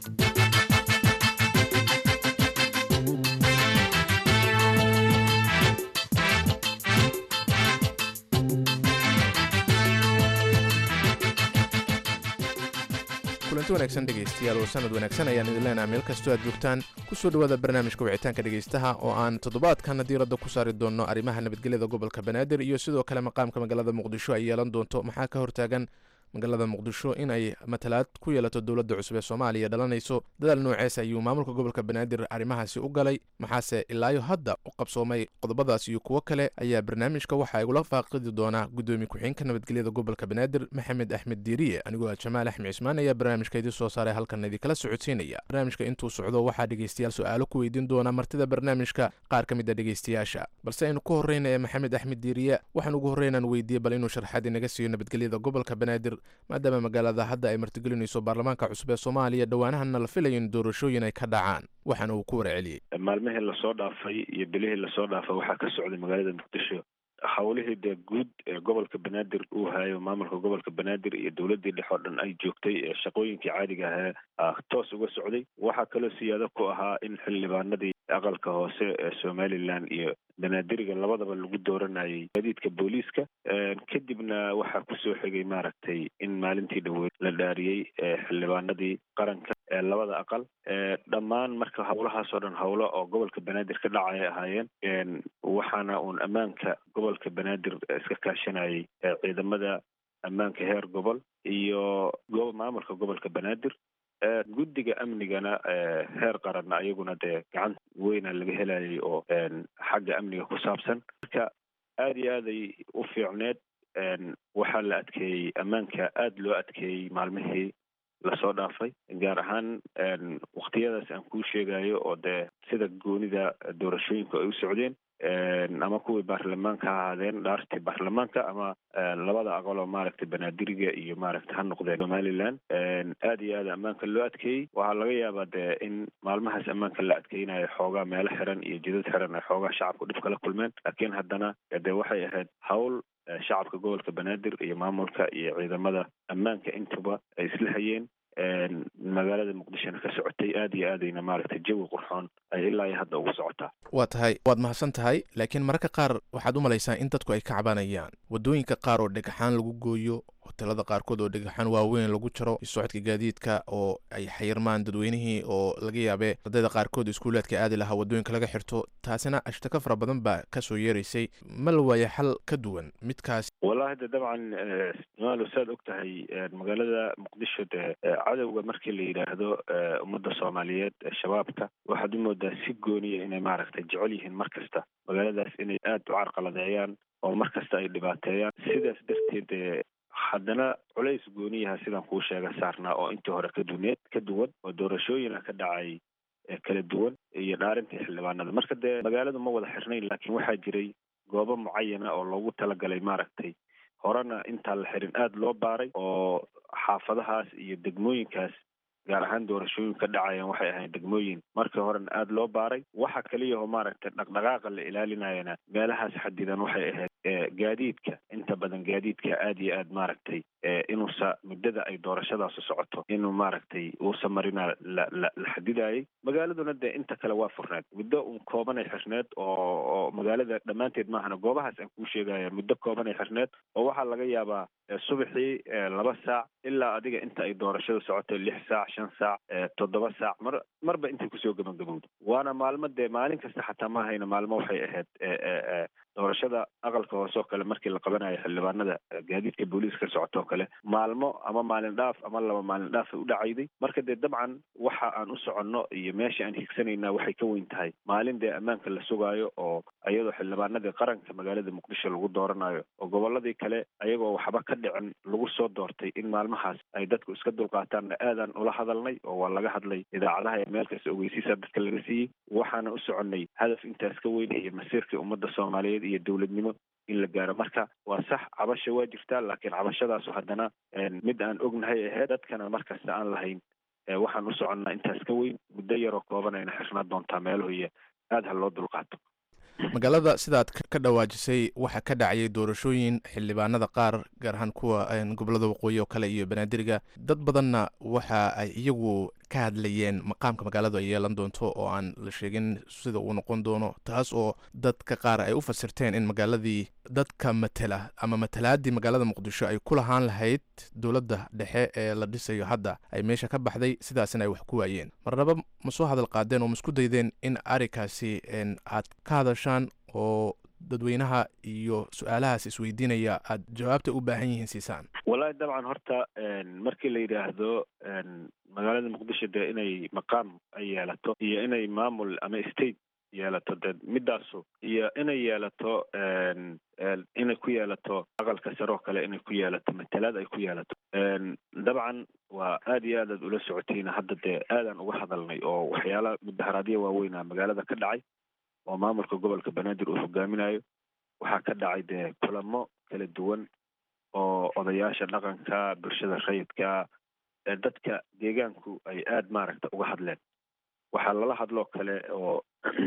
kulanti wanaagsan dhegaystayaal oo sanad wanaagsan ayaan idin leenaha meel kastoo aad joogtaan ku soo dhowaada barnaamijka wicitaanka dhegaystaha oo aan toddobaadkana diiradda ku saari doonno arrimaha nabadgelyada gobolka banaadir iyo sidoo kale maqaamka magaalada muqdisho ay yeelan doonto maxaa ka hortaagan magaalada muqdisho in ay matalaad ku yeelato dowladda cusub ee soomaaliya dhalanayso dadaal noocees ayuu maamulka gobolka banaadir arrimahaasi u galay maxaase ilaayo hadda u qabsoomay qodobadaas iyo kuwo kale ayaa barnaamijka waxaa igula faaqidi doonaa guddoomiye ku-xigeenka nabadgelyada gobolka banaadir maxamed axmed diiriye anigoo ah jamaal axmed cismaan ayaa barnaamijka idin soo saaray halkan idinkala socodsiinaya barnaamijka intuu socdo waxaa dhegaystayaal su-aalo ku weydiin doona martida barnaamijka qaar ka mid a dhegaystayaasha balse aynu ku horreyna ee maxamed axmed diiriye waxaan ugu horreynaan weydiiyey bal inuu sharxaad inaga siiyo nabadgelyada gobolka banaadir maadaama magaalada hadda ay martigelinayso baarlamaanka cusub ee soomaaliya dhowaanahana la filayo in doorashooyin ay ka dhacaan waxaana uu ku warceliyey maalmihii lasoo dhaafay iyo bilihii lasoo dhaafay waxaa ka socday magaalada muqdisho howlihii dee guud ee gobolka banaadir uu hayo maamulka gobolka banaadir iyo dowladii dhexe oo dhan ay joogtay ee shaqooyinkii caadiga ahee ah, toos uga socday waxaa kaloo siyaado ku ahaa in xildhibaanadii aqalka hoose ee somalilan iyo banaadiriga labadaba lagu dooranayay gaadiidka booliiska kadibna waxaa kusoo xigay maaragtay in maalintii dhaweyd la dhaariyey ee xildhibaanadii qaranka ee labada aqal ee dhammaan marka howlahaas oo dhan howlo oo gobolka banaadir ka dhacay ahaayeen waxaana uun ammaanka gobolka banaadir iska kaashanayay ee ciidamada ammaanka heer gobol iyo go- maamulka gobolka banaadir ee guddiga amnigana ee heer qaranna ayaguna dee gacan weyna laga helayay oo een, xagga amniga ku saabsan marka aada iyo aad ay u fiicneed een, waxaa la adkeeyey ammaanka aada loo adkeeyey maalmihii lasoo dhaafay gaar ahaan een, waqtiyadaas aan kuu sheegayo oo dee sida goonida doorashooyinku ay u socdeen een, ama kuwii baarlamaanka ha ahaadeen dhaartii baarlamaanka ama een, labada aqal oo maaragtay banaadiriga iyo maaragtay ha noqdeen somaliland een, aad iyo aad ammaanka loo adkeeyey waxaa laga yaabaa dee in maalmahaas ammaanka la adkeynayo xoogaa meelo xiran iyo jidad xiran ay xoogaa shacabku dhib kala kulmeen laakiin haddana dee waxay ahayd hawl eh, shacabka gobolka banaadir iyo maamulka iyo ciidamada ammaanka intuba ay isla hayeen magaalada muqdishona ka socotay aad iyo aadayna maaragtay jawi qurxoon ay ilaa iyo hadda ugu socotaa waa tahay waad mahadsan tahay laakiin mararka qaar waxaad u malaysaa in dadku ay ka cabanayaan waddooyinka qaar oo dhagaxaan lagu gooyo hotelada qaarkood oo dhagaxaan waaweyn lagu jaro socodka gaadiidka oo ay xayirmaan dadweynihii oo laga yaabe ardayda qaarkood iskuulaadka aadi lahaa waddooyinka laga xirto taasina ashtaka fara badan baa kasoo yeeraysay ma la waayo xal ka duwan midkaas wallahi de dabcan maalo saad og tahay magaalada muqdisho de cadowga markii la yidhaahdo ummadda soomaaliyeed shabaabka waxaad u moodaa si gooniya inay maaragtay jecel yihiin mar kasta magaaladaas inay aada u carqaladeeyaan oo mar kasta ay dhibaateeyaan sidaas darteed haddana culays gooniyaha sidaan kuu sheega saarnaa oo intii hore ka duneed ka duwan oo doorashooyina ka dhacay kala duwan iyo dhaarintii xildhibaanada marka dee magaaladu ma wada xirnayn laakiin waxaa jiray goobo mucayana oo loogu talagalay maaragtay horena intaan la xirin aada loo baaray oo xaafadahaas iyo degmooyinkaas gaar ahaan doorashooyin ka dhacayaan waxay ahayn degmooyin markii horena aada loo baaray waxa kaliyaho maaragtay dhaqdhaqaaqa la ilaalinayana meelahaas xadidan waxay ahayd gaadiidka inta badan gaadiidka aada iyo aad maaragtay inuusa muddada ay doorashadaasu socoto inuu maaragtay uusa marina la la la xadidayay magaaladuna dee inta kale waa furneed muddo un koobanay xirneed oo oo magaalada dhammaanteed maahana goobahaas aan kuu sheegaya muddo koobanay xirneed oo waxaa laga yaabaa subaxii laba saac ilaa adiga inta ay doorashada socoto lix saac shan saac toddoba saac mar marba intay kusoo gabagabowda waana maalmo dee maalin kasta xataa ma hayna maalmo waxay ahayd doorashada aqalka hoose oo kale markii la qabanayo xildhibaanada gaadiidka booliiska ka socoto oo kale maalmo ama maalin dhaaf ama laba maalin dhaaf ay u dhacayday marka dee dabcan waxa aan u soconno iyo meesha aan higsanayna waxay ka weyn tahay maalin dee ammaanka la sugaayo oo iyadoo xildhibaanadii qaranka magaalada muqdisho lagu dooranayo oo gobolladii kale ayagoo waxba ka dhicin lagu soo doortay in maalmahaas ay dadku iska dulqaataanna aadaan ula hadalnay oo waa laga hadlay idaacadaha ee meel kasta ogeysiisa dadka laga siiyey waxaana u soconnay hadaf intaas ka weyn iyo masiirka ummadda soomaaliyeed iyo dowladnimo in la gaaro marka waa sax cabasha waa jirtaa laakiin cabashadaasu haddana mid aan ognahay ahayd dadkana markasta aan lahayn waxaan u soconnaa intaas ka weyn muddo yaroo kooban ayna xirnaa doontaa meelahoiyo aada ha loo dulqaato magaalada sidaad ka dhawaajisay waxaa ka dhacayay doorashooyin xildhibaanada qaar gaar ahaan kuwa gobolada waqooyi oo kale iyo banaadiriga dad badanna waxa ay iyagu ka hadlayeen maqaamka magaaladu ay yeelan doonto oo aan la sheegin sida uu noqon doono taas oo dadka qaar ay u fasirteen in magaaladii dadka matela ama matalaadii magaalada muqdisho ay ku lahaan lahayd dowladda dhexe ee la dhisayo hadda ay meesha ka baxday sidaasina ay wax ku waayeen marnaba ma soo hadal qaadeen oo ma isku daydeen in arrinkaasi aad ka hadashaan oo dadweynaha iyo su-aalahaas isweydiinaya aad jawaabta u baahan yihiin siisaan wallahi dabcan horta markii la yidhaahdo magaalada muqdisho dee inay maqaam ay yeelato iyo inay maamul ama state yeelato dee midaasu iyo inay yeelato inay ku yeelato aqalka sare oo kale inay ku yeelato matalaad ay ku yeelato dabcan waa aada iyo aad aad ula socotiina hadda dee aadaan uga hadalnay oo waxyaala mudaharaadyo waaweynaa magaalada ka dhacay oo maamulka gobolka banaadir uu hogaaminayo waxaa ka dhacay dee kulamo kala duwan oo odayaasha dhaqanka bulshada rayidka dadka deegaanku ay aada maaragta uga hadleen waxaa lala hadloo kale oo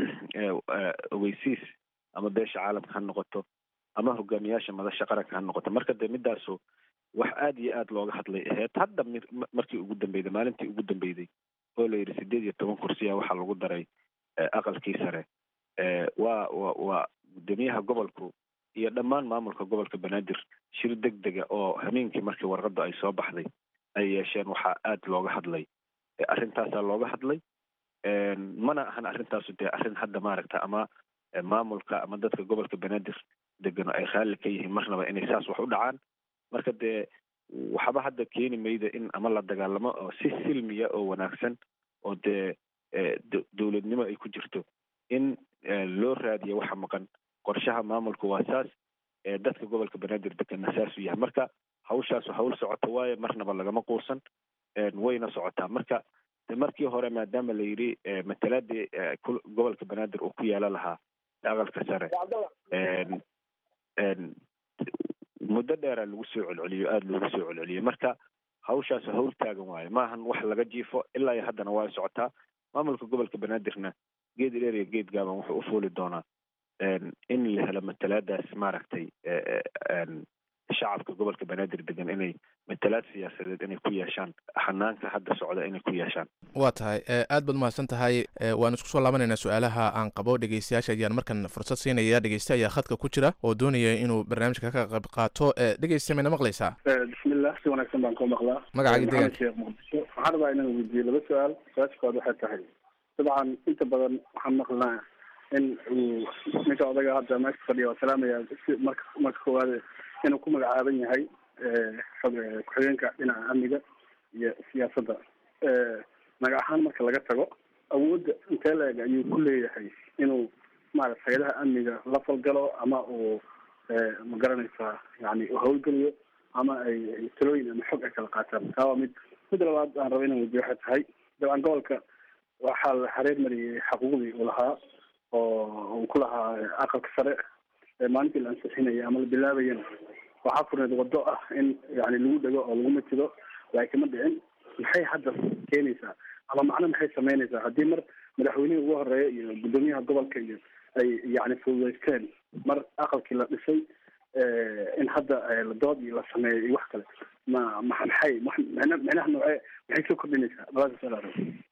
ogeysiis ama beesha caalamka ha noqoto ama hogaamiyaasha madasha qaranka ha noqoto marka dee midaasu wax aada iyo aada looga hadlay aheyd hadda markii ugu dambeyday maalintii ugu dambeyday oo la yidhi sideed iyo toban kursiya waxaa lagu daray aqalkii sare waa wa waa guddoomiyaha gobolku iyo dhammaan maamulka gobolka banaadir shir deg dega oo hameenkii markii warqadda ay soo baxday ay yeesheen waxaa aada looga hadlay arrintaasaa looga hadlay mana ahan arrintaasu dee arrin hadda maaragta ama maamulka ama dadka gobolka banaadir degano ay raalli ka yihiin marnaba inay saas wax u dhacaan marka dee waxba hadda keeni mayda in ama la dagaalamo oo si silmiya oo wanaagsan oo dee dowladnimo ay ku jirto in loo raadiyo waxa maqan qorshaha maamulku waa saas dadka gobolka banaadir degana saasuu yahay marka hawshaasu hawl socoto waaye marnaba lagama quusan wayna socotaa marka markii hore maadaama la yidhi matalaadii gobolka banaadir uu ku yeelan lahaa aqalka sare muddo dheera lagu soo celceliyo aada loogu soo celceliyo marka hawshaasu hawl taagan waaye maahan wax laga jiifo ilaa iyo haddana waa socotaa maamulka gobolka banaadirna geed dheer iyo geed gaaban wuxuu u fuuli doonaa in la helo matalaadaas maaragtay shacabka gobolka banaadir degan inay matalaad siyaasadeed inay ku yeeshaan xanaanka hadda socda inay ku yeeshaan waa tahay aad baad umahadsan tahay waan isku soo laabanaynaa su-aalaha aan qabo dhegeystayaasha ayaan markan fursad siinaya dhegeyste ayaa khadka ku jira oo doonaya inuu barnaamijka ka qayb qaato dhegeyste mayna maqlaysaa bismillah si wanaagsan baan kuu maqlaa magacaaga deegaanka sheekh muqdisho waxaan rabaa inaan weydiiyo laba su-aal su-aasha kood waxay tahay dabcan inta badan waxaan maqlnaa in uu ninka odaga hadda meesha fadhiya waa salaamaya si marka marka koowaad inuu ku magacaaban yahay ku-xigeenka dhinaca amniga iyo siyaasadda magac ahaan marka laga tago awoodda intee la-eg ayuu ku leeyahay inuu maarata hay-adaha amniga la falgalo ama uu ma garanaysaa yani hawlgeliyo ama ay talooyin ama xog ay kala qaataan taa waa mid mid labaad aan raba inaan weydiyo waxay tahay dabcan gobolka waxaa la xareer mariyey xaquuqdii uu lahaa oo uu ku lahaa aqalka sare maalintii la ansixinaya ama la bilaabayana waxaa furneed wado ah in yani lagu dhego oo lagu matido laakiin ma dhicin maxay hadda keenaysaa ama macno maxay sameynaysaa haddii mar madaxweynihii ugu horeeya iyo guddoomiyaha gobolka iyo ay yani fududeysteen mar aqalkii la dhisay in hadda la dood iyo la sameeyo iyo wax kale ma ma maxay micnaha noocee maxay soo kordhinaysaa labadaas su-aal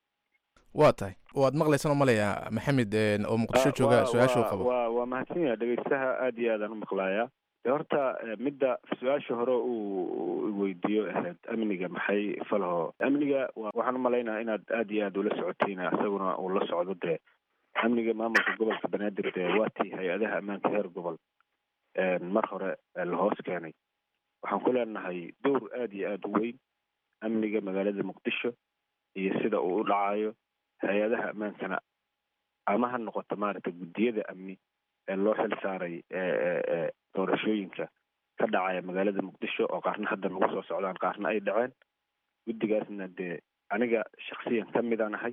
waa tahay waad maqlaysan oo malaya maxamed oo muqdisho jooga su-aasha u qabo waa waa mahadsan yahay dhegeystaha aad iyo aadaan u maqlayaa de horta midda su-aasha hore uu weydiiyo ahayd amniga maxay falho amniga waxaan umalaynaa inaad aad iyo aad ula socotiin isaguna uu la socdo dee amniga maamulka gobolka banaadir dee waa tii hay-adaha ammaanka heer gobol mar hore la hoos keenay waxaan ku leenahay dowr aad iyo aad u weyn amniga magaalada muqdisho iyo sida uu u dhacayo hay-adaha ammaankana ama ha noqoto maaragtay guddiyada amni ee loo xil saaray doorashooyinka ka dhacaya magaalada muqdisho oo qaarna hadda nagu soo socdaan qaarna ay dhaceen guddigaasna dee aniga shaksiyan ka midaan ahay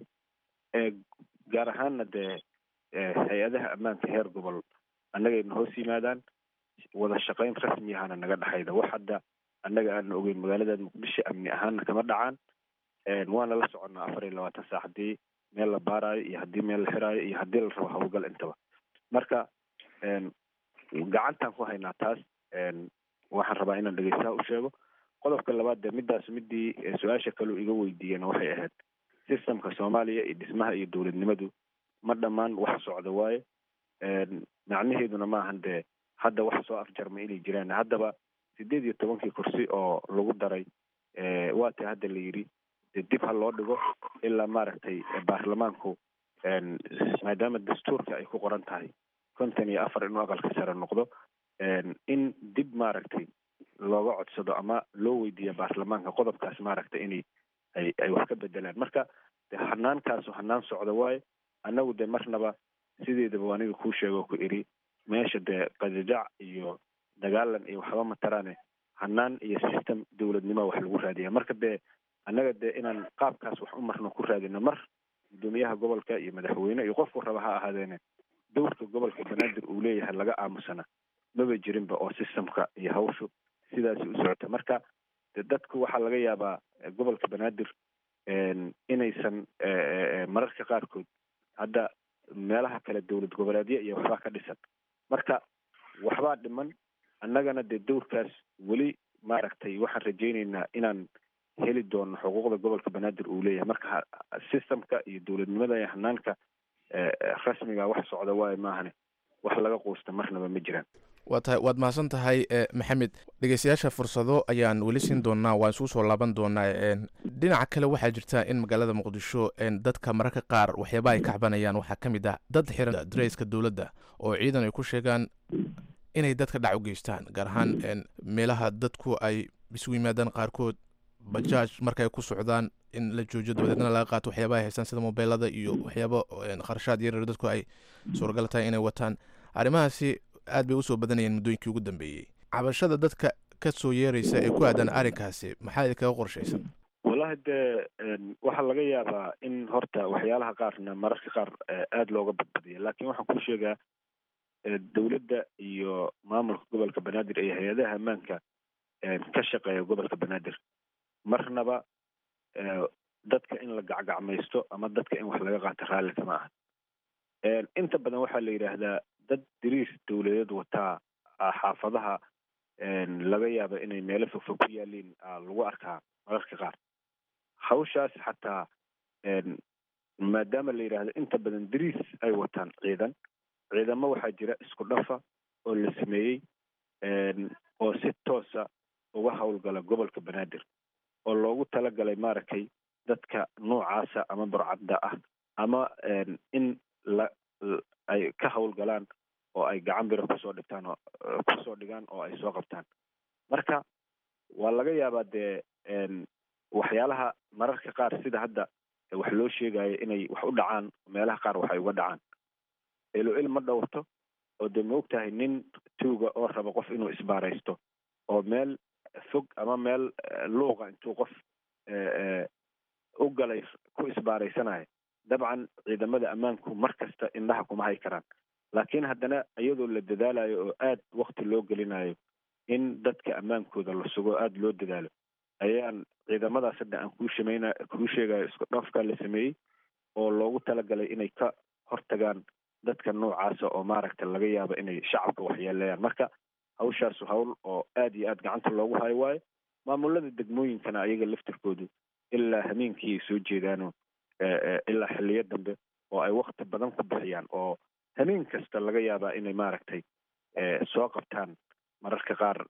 gaar ahaanna dee hay-adaha ammaanka heer gobol annagayna hoos yimaadaan wada shaqayn rasmi ahana naga dhexayda wax hadda annaga aana ogeyn magaalada muqdisho amni ahaanna kama dhacaan waana la soconnaa afar iyo labaatan saac haddii meel la baaraayo iyo haddii meel la xiraayo iyo haddii la rabo hawlgal intaba marka gacantaan ku haynaa taas waxaan rabaa inaan dhegeystaha u sheego qodobka labaad dee midaas midii su-aasha kaleu iga weydiiyeen waxay ahayd systemka soomaaliya iyo dhismaha iyo dowladnimadu ma dhammaan wax socda waaye macnaheeduna maahan dee hadda wax soo afjarma inay jiraan haddaba sideed iyo tobankii kursi oo lagu daray waa ta hadda la yidhi dee dib ha loo dhigo ilaa maaragtay baarlamaanku maadaama dastuurka ay ku qoran tahay konton iyo afar inuu aqalka sare noqdo in dib maaragtay looga codsado ama loo weydiiya baarlamaanka qodobkaas maaragtay inay ay ay wax ka bedelaan marka de hanaankaasu hanaan socda waaye annagu de marnaba sideedaba aniga kuu sheego ku iri meesha dee qajajac iyo dagaalan iyo waxba mataraane hanaan iyo system dowladnimo wax lagu raadiya marka dee annaga dee inaan qaabkaas wax u marno ku raadino mar guddoomiyaha gobolka iyo madaxweyne iyo qofku raba ha ahaadeene dowrka gobolka banaadir uu leeyahay laga aamusana maba jirinba oo systemka iyo hawshu sidaasi u socota marka de dadku waxaa laga yaabaa gobolka banaadir inaysan mararka qaarkood hadda meelaha kale dowlad goboleedya iyo waxbaa ka dhisan marka waxbaa dhiman annagana dee dowrkaas weli maaragtay waxaan rajaynaynaa inaan heli doono xuquuqda gobolka banaadir uu leeyahay marka systemka iyo dowladnimada iyo hanaanka rasmiga wax socda waayo maahane wax laga quusta marnaba ma jiraan waa tahay waad mahadsan tahay maxamed dhegeystayaasha fursado ayaan weli siin doonaa waan isugu soo laaban doonaa dhinaca kale waxaa jirta in magaalada muqdisho dadka mararka qaar waxyaaba ay ka cabanayaan waxaa ka mid ah dad xiran dareyska dowladda oo ciidan ay ku sheegaan inay dadka dhac u geystaan gaar ahaan meelaha dadku ay isugu yimaadaan qaarkood bajaaj markaay ku socdaan in la joojiyo dabadeedna laga qaato waxyaaba ay haystaan sida mobeelada iyo waxyaaba kharashaad yaryar dadku ay suuragal tahay inay wataan arrimahaasi aad bay usoo badanayeen muddooyinkii ugu dambeeyey cabashada dadka ka soo yeeraysa ee ku aadan arrinkaasi maxaa idinkaga qorshaysan wallahi dee waxaa laga yaabaa in horta waxyaalaha qaarna mararka qaar aada looga badbadiya laakiin waxaan kuu sheegaa dowladda iyo maamulka gobolka banaadir iyo hay-adaha ammaanka ka shaqeeya gobolka banaadir marnaba dadka in la gacgacmaysto ama dadka in wax laga qaato raalli kama aha inta badan waxaa la yidhaahdaa dad diriis dowladeed wataa xaafadaha laga yaaba inay meelo fogfog ku yaaliin lagu arkaa mararka qaar hawshaas xataa maadaama la yidhaahdo inta badan dariis ay wataan ciidan ciidamo waxaa jira isku dhafa oo la sameeyey oo si toosa uga howlgala gobolka banaadir oo loogu talagalay maaragtay dadka noocaasa ama burcadda ah ama in la ay ka howlgalaan oo ay gacan biro kusoo dhigtaan oo kusoo dhigaan oo ay soo qabtaan marka waa laga yaabaa dee waxyaalaha mararka qaar sida hadda wax loo sheegayo inay wax u dhacaan meelaha qaar waxay uga dhacaan elo il ma dhowrto oo dee ma ogtahay nin tuuga oo raba qof inuu isbaaraysto oo meel fog ama meel luuqa intuu qof u galay ku isbaaraysanayo dabcan ciidamada ammaanku mar kasta indhaha kuma hay karaan laakiin haddana iyadoo la dadaalayo oo aad wakti loo gelinayo in dadka ammaankooda la sugo aada loo dadaalo ayaan ciidamadaas hadda aan kuu shamayna kuu sheegayo isku dhafka la sameeyey oo loogu talagalay inay ka hortagaan dadka noocaasa oo maaragta laga yaabo inay shacabka waxyeeleeyaan marka hawshaasu hawl oo aad iyo aad gacanta loogu hayo waayo maamulada degmooyinkana ayaga laftirkoodu ilaa hameenkii ay soo jeedaano ilaa xiliyo dambe oo ay wakti badan ku bixiyaan oo hameen kasta laga yaabaa inay maaragtay soo qabtaan mararka qaar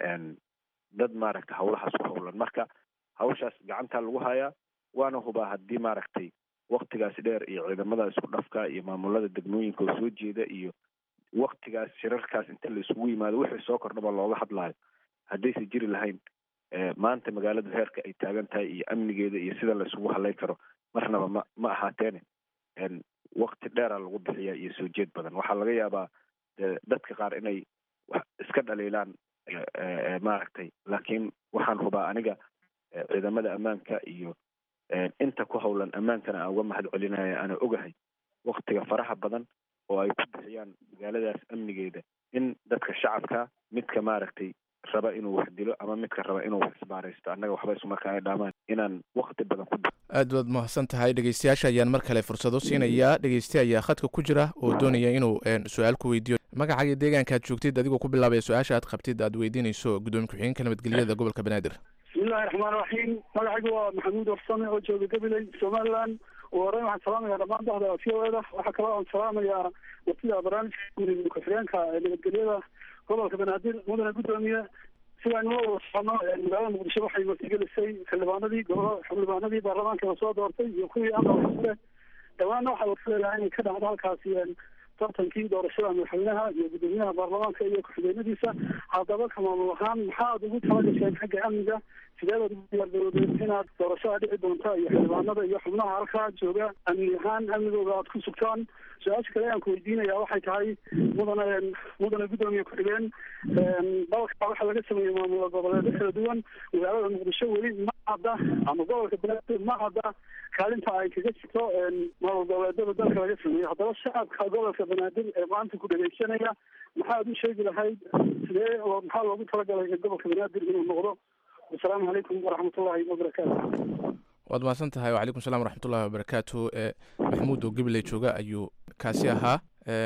dad maaragta hawlahaas ku howlan marka hawshaas gacantaa lagu hayaa waana hubaa haddii maaragtay waktigaas dheer iyo ciidamada isku dhafka iyo maamulada degmooyinka oo soo jeeda iyo waktigaas shirarkaas inta la isugu yimaado wixii soo kordhaba looga hadlaayo haddaysa jiri lahayn maanta magaalada heerka ay taagan tahay iyo amnigeeda iyo sida la isugu hadlay karo marnaba ma ma ahaateene wakti dheera lagu bixiya iyo soo jeed badan waxaa laga yaabaa dadka qaar inay wax iska dhaliilaan maaragtay laakiin waxaan hubaa aniga ciidamada ammaanka iyo inta ku howlan ammaankana aan uga mahad celinaya ana ogahay waktiga faraha badan oo ay ku bixiyaan magaaladaas amnigeeda in dadka shacabka midka maaragtay raba inuu wax dilo ama midka raba inuu wax isbaaraysto annaga waxba isu markaa ay dhaamaan inaan wakti badan ku aad baad mahadsan tahay dhegeystayaasha ayaan mar kale fursado siinayaa dhegeyste ayaa khadka ku jira oo doonaya inuu su-aal ku weydiiyo magacaaga deegaanka aad joogtid adigoo ku bilaabaya su-aasha aad qabtid aad weydiinayso gudoomiye ku-xigeenka nabadgelyada gobolka banaadir bismillahi raxmaan raxiim magacaygu waa maxamuud warsame oo jooga gabiley somaliland ugu horeyn waxaan salaamaya dhammaan bahda v o eda waxaa kaloo aan salaamayaa watida barnaamijka gudoomiye ku-xigeenka nabadgelyada gobolka banaadir mudane gudoomiye sidaan noo wada socono magaalada muqdisho waxay martigelisay xildhibaanadii gobolo xildhibaanadii baarlamaanka la soo doortay iyo kuwii aqalka dhawaanna waxaa warfaleelaha inay ka dhacdo halkaasi tartankii doorashada madaxweynaha iyo gudoomiyaha baarlamaanka iyo ku-xigeenadiisa haddaba ka maamul ahaan maxaad ugu talagasheen xagga amniga sideedaad ugu diyaargarowdeen inaad doorashada dhici doonta iyo xildhibaanada iyo xubnaha halkaa jooga amni ahaan amnigooda aad ku sugtaan su-aasha kale aan ku weydiinaya waxay tahay mudane mudane gudoomiye ku-xigeen dalka waxaa laga sameeyey maamul goboleedyo kala duwan magaalada muqdisho weli ma cadda ama gobolka banaadir ma cadda kaalinta ay kaga jirto maamul goboleedyada dalka laga sameeyo haddaba shacabka gobolka banaadir ee maanta ku dhegeysanaya maxaad u sheegi lahayd sidee maxaa loogu talagalay gobolka banaadir inuu noqdo wasalaamu calaykum waraxmatullahi wabarakaatu waad mahadsan tahay wacalaykum salam waraxmatullahi wabarakaatu maxamuud oo gabiley jooga ayuu kaasi ahaa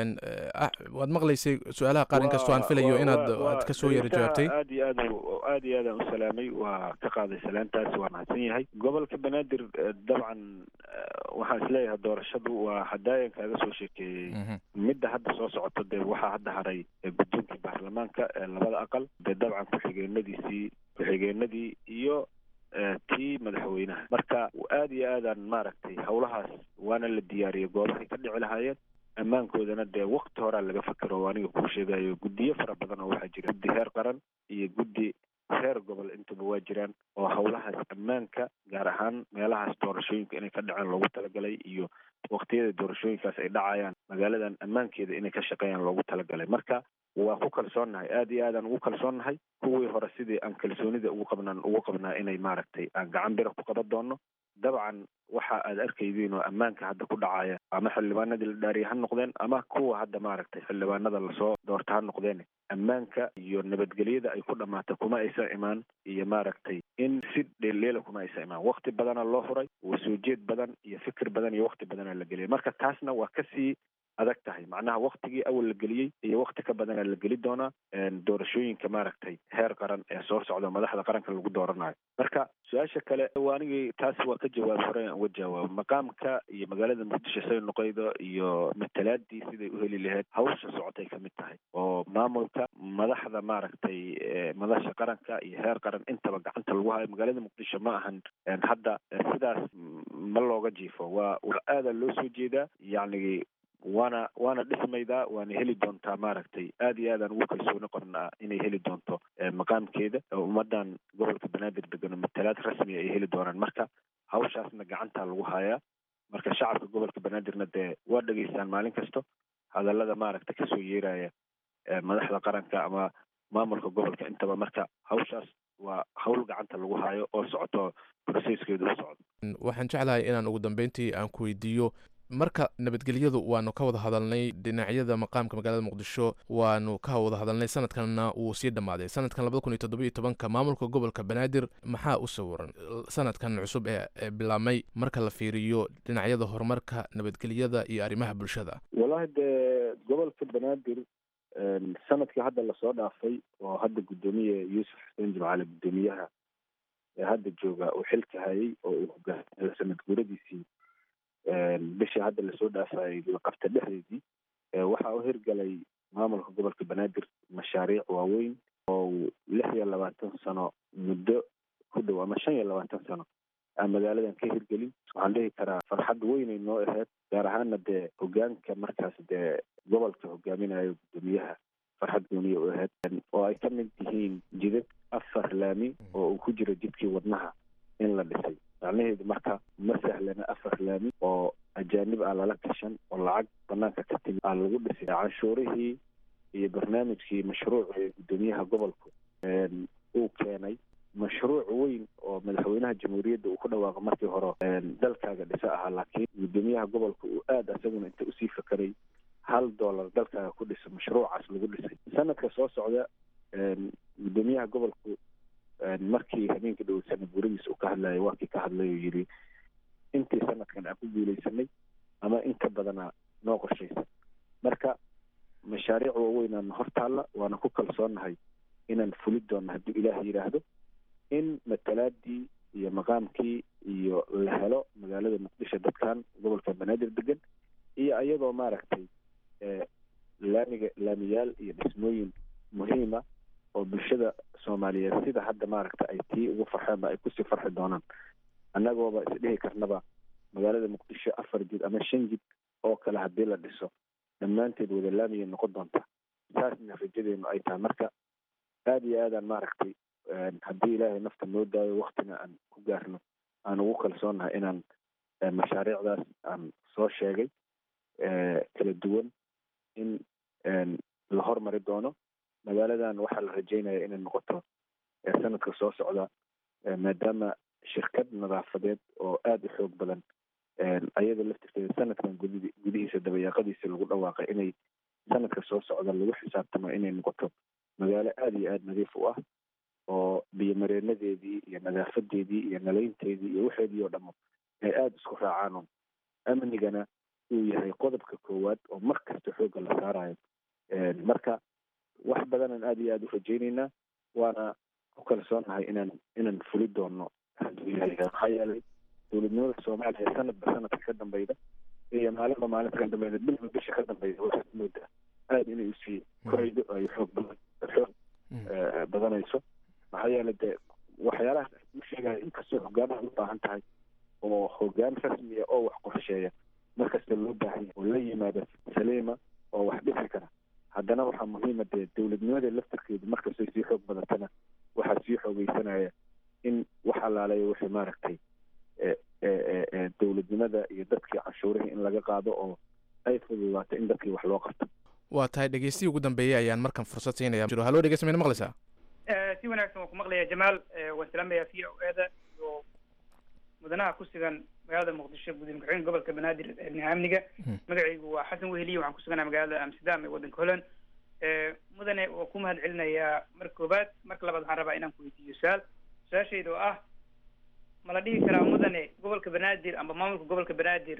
waad maqlaysay su-aalaha qaar inkastoo aan filayo inaad aad kasoo yara jawaabtay aad iyo aad aad iyo aadaan u salaamay waa ka qaaday salaantaasi waa mahadsan yahay gobolka banaadir dabcan waxaan isleeyahay doorashadu waa hadaayan kaaga soo sheekeeyey midda hadda soo socoto dee waxaa hadda haray guddoonkii baarlamaanka labada aqal dee dabcan ku-xigeenadiisii ku-xigeenadii iyo tii madaxweynaha marka aad iyo aadaan maaragtay howlahaas waana la diyaariyay goobahay ka dhici lahaayeen ammaankoodana dee wakti horaa laga fakero o aniga kuu sheegayo guddiyo fara badan oo waxaa jira guddi heer qaran iyo guddi heer gobol intuba waa jiraan oo howlahaas ammaanka gaar ahaan meelahaas doorashooyinka inay ka dhaceen loogu talagalay iyo waktiyada doorashooyinkaas ay dhacayaan magaaladan ammaankeeda inay ka shaqeeyaan loogu talagalay marka waa ku kalsoonnahay aad iyo aadaan ugu kalsoonnahay kuwii hore sidii aan kalsoonida ugu qabnaan ugu qabnaa inay maaragtay aan gacan bira ku qaban doono dabcan waxa aad arkaydiin oo ammaanka hadda ku dhacaya ama xildhibaanadii la dhaariya ha noqdeen ama kuwa hadda maaragtay xildhibaanada lasoo doorta ha noqdeen ammaanka iyo nabadgelyada ay ku dhamaata kuma aysan imaan iyo maaragtay in si dheeldheela kuma aysan imaan wakti badana loo huray soo jeed badan iyo fikir badan iyo wakti badana la geliyay marka taasna waa kasii adag tahay macnaha waktigii awal la geliyey iyo wakti ka badana la geli doonaa doorashooyinka maaragtay heer qaran ee soo socda madaxda qaranka lagu dooranayo marka su-aasha kale waanigii taas waa ka jawaab hore aan uga jawaabo maqaamka iyo magaalada muqdisho say noqoydo iyo matalaadii siday u heli lahayd hawsha socotay ka mid tahay oo maamulka madaxda maaragtay madasha qaranka iyo heer qaran intaba gacanta lagu hayo magaalada muqdisho ma ahan hadda sidaas ma looga jiifo waa waa aada loo soo jeedaa yacni waana waana dhismaydaa waana heli doontaa maaragtay aad iyo aadaan ugu kalsooni qornaa inay heli doonto maqaamkeeda ummadan gobolka banaadir degan oo matalaad rasmiya ay heli doonaan marka hawshaasna gacantaa lagu hayaa marka shacabka gobolka banaadirna dee waa dhegeystaan maalin kasto hadallada maaragta kasoo yeeraya madaxda qaranka ama maamulka gobolka intaba marka hawshaas waa hawl gacanta lagu hayo oo socoto processkeedu u socdo waxaan jeclahay inaan ugu dambeyntii aan ku weydiiyo marka nabadgelyadu waanu ka wada hadalnay dhinacyada maqaamka magaalada muqdisho waanu ka wada hadalnay sanadkanna wuu sii dhammaaday sanadkan labada kun iyo toddobiyo tobanka maamulka gobolka banaadir maxaa u sawiran sanadkan cusub ee bilaabmay marka la fiiriyo dhinacyada horumarka nabadgelyada iyo arrimaha bulshada wallahi dee gobolka banaadir sanadkii hadda lasoo dhaafay oo hadda guddoomiye yuusuf xuseen jimcaale guddoomiyaha ee hadda jooga uu xilka hayay oo uu hogaamiyo sanad guuradiisii bishii hadda lasoo dhaafayay la qabta dhexdeedii waxaa u hirgalay maamulka gobolka banaadir mashaariic waaweyn oo lix iyo labaatan sano muddo ku dhow ama shan iyo labaatan sano aan magaaladan ka hirgelin waxaan dhihi karaa farxad weynay noo ahayd gaar ahaana dee hogaanka markaas dee gobolka hogaaminayo guddoomiyaha farxad gooniya u ahayd oo ay ka mid yihiin jidad afar laami oo uu ku jiro jidkii wadnaha in la dhisay macnaheedu marka ma sahlana afar laami oo ajaanib ah lala kashan oo lacag banaanka ka timi aa lagu dhisay canshuurihii iyo barnaamijkii mashruuc ee guddoomiyaha gobolku uu keenay mashruuc weyn oo madaxweynaha jamhuuriyadda uu ku dhawaaqo markii hore dalkaaga dhisa ahaa laakiin guddoomiyaha gobolka uu aada isaguna inta usii fakaray hal dollar dalkaaga ku dhisa mashruucaas lagu dhisay sanadka soo socda guddoomiyaha gobolku markii habeenkii dhow sanad guradiisa uu ka hadlayay waa kii ka hadlay oo yidhi intii sanadkan aan ku guuleysanay ama inka badana noo qorshaysan marka mashaariic waaweynaana hor taalla waana ku kalsoonnahay inaan fuli doonno hadduu ilaah yidhaahdo in matalaadii iyo maqaamkii iyo la helo magaalada muqdisho dadkan gobolka banaadir degan iyo ayagoo maaragtay laamiga laamiyaal iyo dhismooyin muhiima oo bulshada soomaaliyeed sida hadda maaragta ay tii ugu farxeenba ay kusii farxi doonaan annagooba isdhihi karnaba magaalada muqdisho afar jid ama shan jid oo kale haddii la dhiso dhammaanteed wada laamiyay noqon doonta saasna rajadeenu ay tahay marka aada iyo aadaan maaragtay haddii ilaahay nafta noo daayo waktina aan ku gaarno aan ugu kalsoonnahay inaan mashaariicdaas aan soo sheegay kala duwan in la hormari doono magaaladan waxaa la rajeynaya inay noqoto sanadka soo socda maadaama shirkad nadaafadeed oo aada u xoog badan ayada laftirkeeda sanadkan gudi gudihiisa dabayaaqadiisa lagu dhawaaqay inay sanadka soo socda lagu xisaabtamo inay noqoto magaalo aada iyo aada nadiif u ah oo biyomareenadeedii iyo nadaafadeedii iyo nalaynteedii iyo waxeedii oo dhamo ay aada isku raacaan amnigana uu yahay qodobka koowaad oo mar kasta xoogga la saarayo marka wax badanaan aada iyo aada u rajaynaynaa waana ku kalsoonahay inaan inaan fuli doono hadduu ilahay maxaa yeelay dowladnimada soomaaliya sanadba sanadka ka dambeyda iyo maalinba maalinta ka dambeyda bilba bisha ka dambeyda waxaad moodaa aada inay usii koraydo ay xoog badan xoog badanayso maxaa yeelay dee waxyaalahaas u sheegaya inkastoo hogaanaha u baahan tahay oo hogaan rasmiya oo wax qorsheeya markasta loo baahan yahay oo la yimaada saliima oo wax dhisi kara haddana waxaa muhiima dee dowladnimada laftarkeedu markastay sii xoog badatana waxaa sii xoogeysanaya in wax alaaleeya wixii maaragtay dowladnimada iyo dadkii canshuurihii in laga qaado oo ay fududaato in dadkii wax loo qabto waa tahay dhegeystihi ugu dambeeyey ayaan markan fursad siinaya jiro hallo dhegeysta mayna maqlaysaa si wanaagsan waan ku maqlayaa jamaal waan salaamayaa v o eda iyo mudanaha ku sugan magaalada muqdisho gudoomiye ku-xigeenka gobolka banaadir eebnaha amniga magacaygu waa xasan weheliye waxaan ku suganaa magaalada amsterdam ee waddanka holland mudane waa ku mahad celinayaa marka koobaad marka labaad waxaan rabaa inaan ku weydiiyo su-aal su-aashayda oo ah ma la dhihi karaa mudane gobolka banaadir amba maamulka gobolka banaadir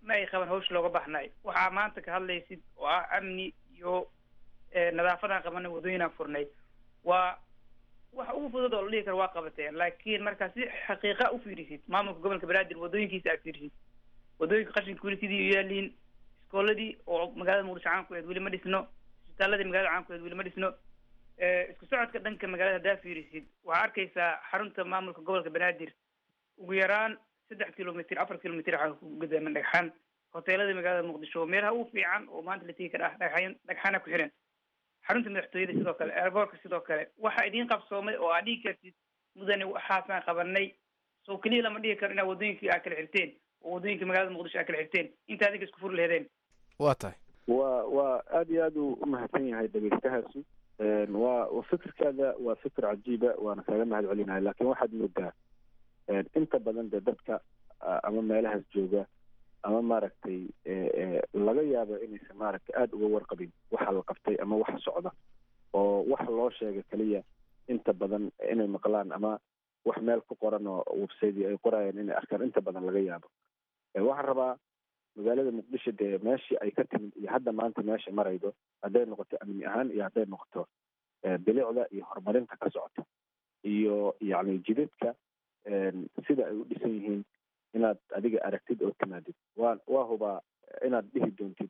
ma ay qaban hawsha looga baxnay waxaa maanta ka hadlaysid oo ah amni iyo nadaafadaan qabanay waddooyinaan furnay waa wax ugu fudud oo la dhihi karo waa qabateen laakiin markaa si xaqiiqa u fiirisid maamulka gobolka banaadir waddooyinkiisa aad fiirisid waddooyinka qashinka weli sidii u yaaliin iskooladii oo magaalada muqdisho caan ku eed weli ma dhisno isbitaaladii magaalada caan ku eed weli ma dhisno isku socodka dhanka magaalada haddaa fiirisid waxaa arkaysaa xarunta maamulka gobolka banaadir ugu yaraan saddex kilomitr afar kilomitr waxaa ku gudaaman dhagxaan hoteelada magaalada muqdisho meelaha ugu fiican oo maanta la tegi kara ah dhagxaan dhagxaana ku xiran xarunta madaxtooyada sidoo kale airboortka sidoo kale waxa idiin qabsoomay oo aad dhigi kartid mudane waxaasaan qabanay soo keliya lama dhigi karo inaad waddooyinkii aad kala xirteen oo waddooyinka magaalada muqdisho aad kala xirteen inta adiga isku furi lahedeen waa tahay waa waa aad iyo aad uu umahadsan yahay dhegeystahaasi waa fikirkaada waa fikir cajiiba waana kaaga mahad celinahay laakiin waxaad moodaa inta badan de dadka ama meelahaas jooga ama maaragtay laga yaabo inaysan maaragtay aada uga warqabin waxa la qabtay ama waxa socda oo waxa loo sheega keliya inta badan inay maqlaan ama wax meel ku qoran oo website ay qorayaan inay arkaan inta badan laga yaabo waxaan rabaa magaalada muqdisho dee meeshii ay ka timid iyo hadda maanta meesha maraydo hadday noqoto amni ahaan iyo hadday noqoto bilicda iyo horumarinta ka socota iyo yacni jidadka sida ay u dhisan yihiin inaad adiga aragtid oo timaadid waa waa hubaa inaad dhihi doontid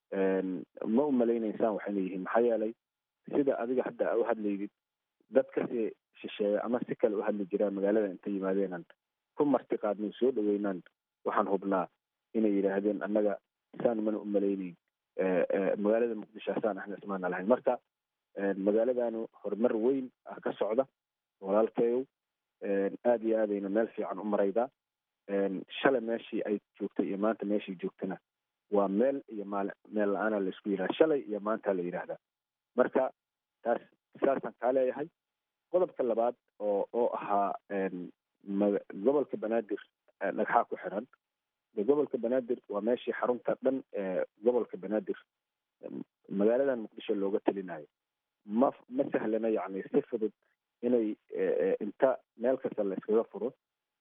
ma u malaynaysaan waxayna yihiin maxaa yeelay sida adiga hadda u hadlaydid dad kasi shisheeya ama si kale u hadli jiraan magaalada intay yimaadeenan ku marti qaadnay soo dhaweynaan waxaan hubnaa inay yidhaahdeen annaga saan mana u malaynayn magaalada muqdisho asaan ahna ismaana lahayn marka magaaladanu horumar weyn ah ka socda walaalkayow aada iyo aadayna meel fiican u maraydaa shalay meeshii ay joogtay iyo maanta meeshii joogtana waa meel iyo maal meel la-aana la isku yidhaha shalay iyo maanta la yidhaahdaa marka taas saasaan kaa leeyahay qodobka labaad oo oo ahaa gobolka banaadir dhagxaa ku xiran de gobolka banaadir waa meeshii xarunta dhan ee gobolka banaadir magaaladan muqdisho looga telinayo ma ma sahlana yacni si fudud inay inta meel kasta la iskaga furo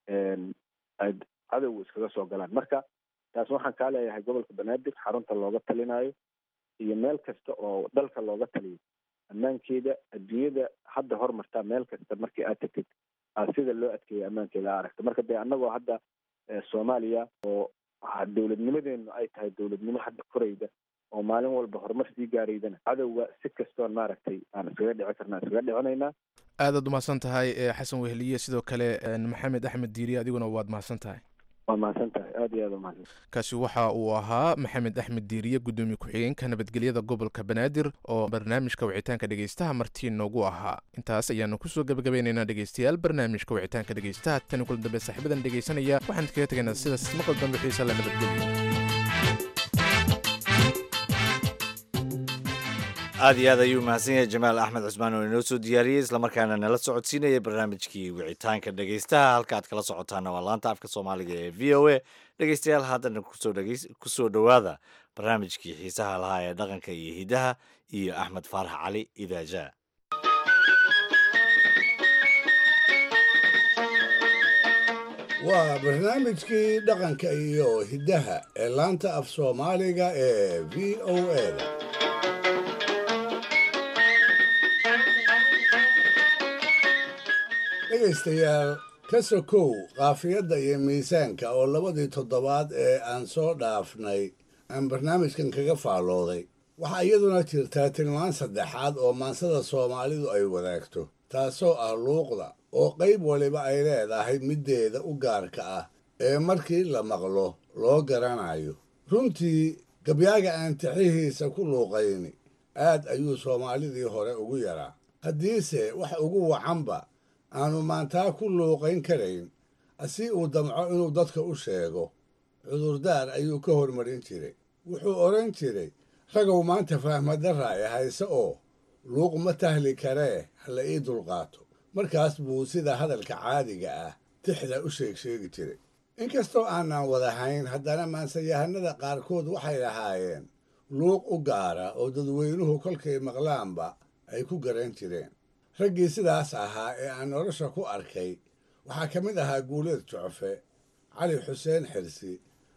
ay cadowga iskaga soo galaan marka taas waxaan kaa leeyahay gobolka banaadir xarunta looga talinayo iyo meel kasta oo dalka looga taliyo ammaankeeda adduunyada hadda hormartaa meel kasta markii aad tagtid aad sida loo adkeeya ammaankeeda aragta marka dee annagoo hadda soomaaliya oo dowladnimadeenu ay tahay dowladnimo hadda korayda oo maalin walba horumar sii gaaraydana cadowga si kastoon maaragtay aan iskaga dhici karna iskaga dhicinaynaa aadaad umahadsan tahay xasan weheliye sidoo kale maxamed axmed diiri adiguna waad mahadsan tahay waa mahadsan tahay aad iyo aad umahadsan kaasi waxa uu ahaa maxamed axmed diiriye gudoomiye ku-xigeenka nabadgelyada gobolka banaadir oo barnaamijka wicitaanka dhegeystaha martii noogu ahaa intaas ayaanu kusoo gebagabaynaynaa dhegeystayaal barnaamijka wicitaanka dhegeystaha tani kula dambe saaxiibadan dhegeysanaya waxaan kaga tegaynaa sidaas maqal dambe xiisa la nabadgelyo aad iyo aad ayuu mahadsan yahay jamaal axmed cusmaan oo inoo soo diyaariyey islamarkaana nala socodsiinaya barnaamijkii wicitaanka dhegeystaha halka aad kala socotaana waa laanta afka soomaaliga ee v o a dhegeystayaal haddana kusoo dhowaada barnaamijkii xiisaha lahaa ee dhaqanka iyo hidaha iyo axmed faarax cali idaaja waa barnaamijkii dhaqanka iyo hiddaha ee laanta af soomaaliga ee v o a da dhegaystayaal ka sokow qaafiyadda iyo miisaanka oo labadii toddobaad ee aan soo dhaafnay aan barnaamijkan kaga faallooday waxaa iyaduna jirtaa tilmaan saddexaad oo maansada soomaalidu ay wadaagto taasoo ah luuqda oo qayb waliba ay leedahay middeeda u gaarka ah ee markii la maqlo loo garanayo runtii gabyaaga aan tixihiisa ku luuqayni aad ayuu soomaalidii hore ugu yaraa haddiise wax ugu wacanba aanu maantaa ku luuqayn karayn si uu damco inuu dadka u sheego cudurdaar ayuu ka hormarin jiray wuxuu odhan jiray ragow maanta fahmadarra ay hayse oo luuq ma tahli karee hala ii dulqaato markaas buu sida hadalka caadiga ah tixda u sheeg sheegi jiray inkastoo aanan wadahayn haddana maansayahanada qaarkood waxay lahaayeen luuq u gaara oo dadweynuhu kolkay maqlaanba ay ku garan jireen raggii sidaas ahaa ee aan nolosha ku arkay waxaa ka mid ahaa guuleed jucfe cali xuseen xirsi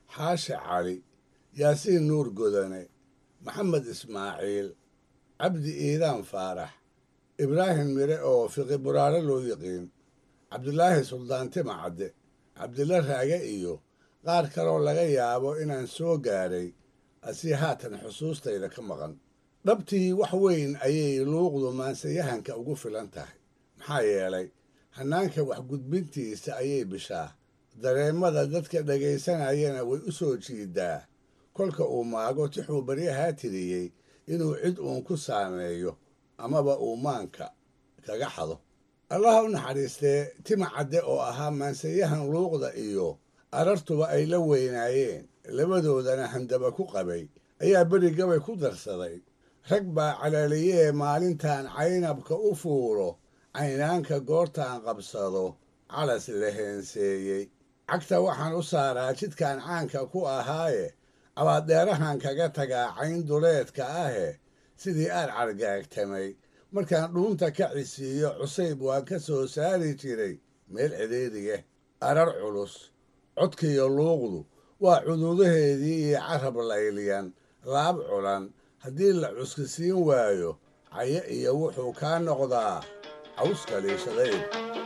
xaashi cali yaasiin nuur godane maxamed ismaaciil cabdi iidaan faarax ibraahim mire oo fiqi buraare loo yiqiin cabdulaahi suldaan tima cadde cabdilla raage iyo qaar kaloo laga yaabo inaan soo gaaray asii haatan xusuustayda ka maqan dhabtii wax weyn ayay luuqdu maansayahanka ugu filan tahay maxaa yeelay hannaanka waxgudbintiisa ayay bishaa dareemada dadka dhegaysanayana way u soo jiidaa kolka uu maago tixuu baryahaa tiriyey inuu cid uun ku saameeyo amaba uu maanka kaga xado allaha u naxariistee tima cadde oo ahaa maansayahan luuqda iyo arartuba ay la weynaayeen labadoodana handaba ku qabay ayaa beri gabay ku darsaday rag baa calaaliyee maalintan caynabka u fuulo caynaanka goortaan qabsado calas la heenseeyey cagta waxaan u saaraa jidkan caanka ku ahaaye abaadeerahan kaga tagaa cayn duleedka ahe sidii aad cargaagtamay markaan dhuunta ka cisiiyo cusayb waan ka soo saari jiray meel cidhiidhiya arar culus codkiiyo luuqdu waa cuduudaheedii iyo carab layliyan laab culan haddii la cuskisiin waayo cayo iyo wuxuu kaa noqdaa cawska liishadayd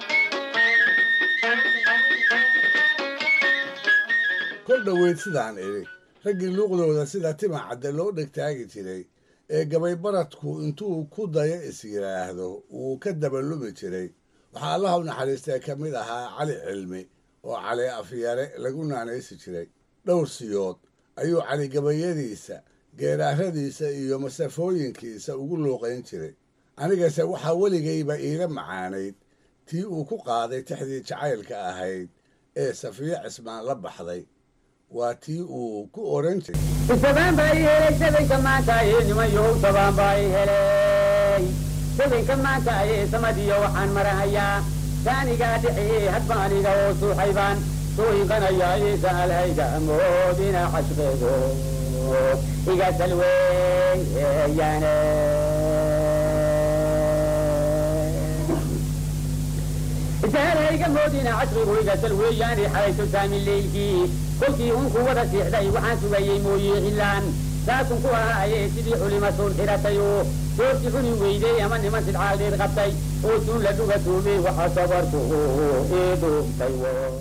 kol dhoweyd sidaan idhi raggii luuqdooda sida tima cadde loo dhegtaagi jiray ee gabaybaradku intuu ku dayo is yidhaahdo wuu ka dabalumi jiray waxaa allaha u naxariistee ka mid ahaa cali cilmi oo cali afyare lagu naanaysi jiray dhowr siyood ayuu cali gabayadiisa geeraaradiisa iyo masafooyinkiisa ugu luuqayn jiray anigase waxaa weligayba iila macaanayd tii uu ku qaaday tixdii jacaylka ahayd ee safiyo cismaan la baxday waa tii uu ku oran jiray sabaan baa i helay sabanka maanta ee nimanyow sabaan baa i helay sabanka maanta ee samadiyo waxaan marahayaa saanigaa dhexee hadba aniga oo suuxaybaan soo inqanayaa ee saalhayga moodina cashqeedo iga salweeyaane saalhayga moodina cashqigu iga salweeyaane xalaytu saamin leylkii kolkii unku wada siixday waxaan sugayey mooye cilaan saasun ku ahaaye sidii culima suun xidhatayo soorti cuni weydey ama niman sidcaal dheer qabtay oo suun la dhuga tuumey waxa sabarku ii dhuuntay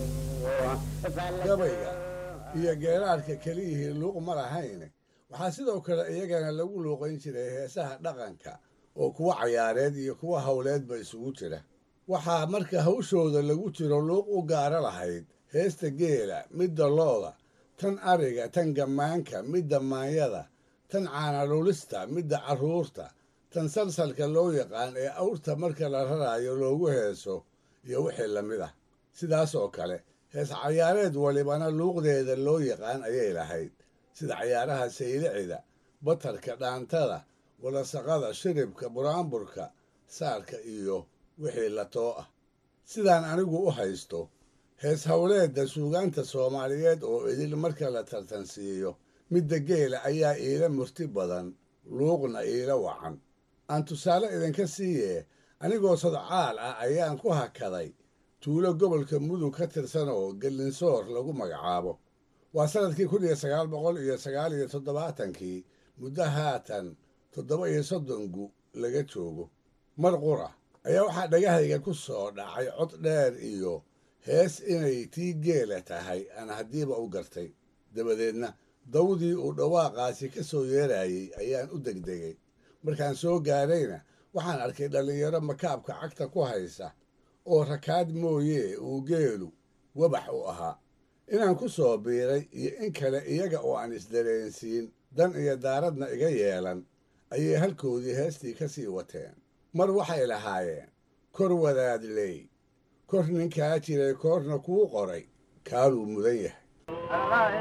gabayga iyo geeraarka keliyihii luuq ma lahayne waxaa sidoo kale iyagana lagu luuqayn jiray heesaha dhaqanka oo kuwa cayaareed iyo kuwa howleedba isugu jira waxaa marka hawshooda lagu jiro luuq u gaaro lahayd heesta geela midda looda tan ariga tan gammaanka midda maanyada tan caanadhulista midda carruurta tan salsalka loo yaqaan ee awrta marka la raraayo loogu heeso iyo wixii la mid ah sidaas oo kale hees cayaareed walibana luuqdeeda loo yaqaan ayay lahayd sida cayaaraha saylicida batarka dhaantada walasaqada shiribka buraanburka saarka iyo wixii la too ah sidaan anigu u haysto hees howleedda suugaanta soomaaliyeed oo idil marka la tartansiiyo midda geela ayaa iila murti badan luuqna iila wacan aan tusaale idinka siiyee anigoo sadcaal ah ayaan ku hakaday tuulo gobolka mudug ka tirsan oo gelinsoor lagu magacaabo waa sannadkii kun iyo sagaal boqol iyo sagaal iyo toddobaatankii muddo haatan toddoba iyo soddon gu laga joogo mar qura ayaa waxaa dhagahayga ku soo dhacay cod dheer iyo hees inay tii geela tahay aan haddiiba u gartay dabadeedna dawdii uu dhawaaqaasi ka soo yeerayey ayaan u degdegay markaan soo gaarayna waxaan arkay dhallinyaro makaabka cagta ku haysa oo rakaad mooyee uu geelu wabax u ahaa inaan ku soo biiray iyo in kale iyaga oo aan isdareensiin dan iyo daaradna iga yeelan ayay halkoodii heestii ka sii wateen mar waxay lahaayeen kor wadaadley kor ninkaa jiray koorna kuu qoray kaaluu mudan yahay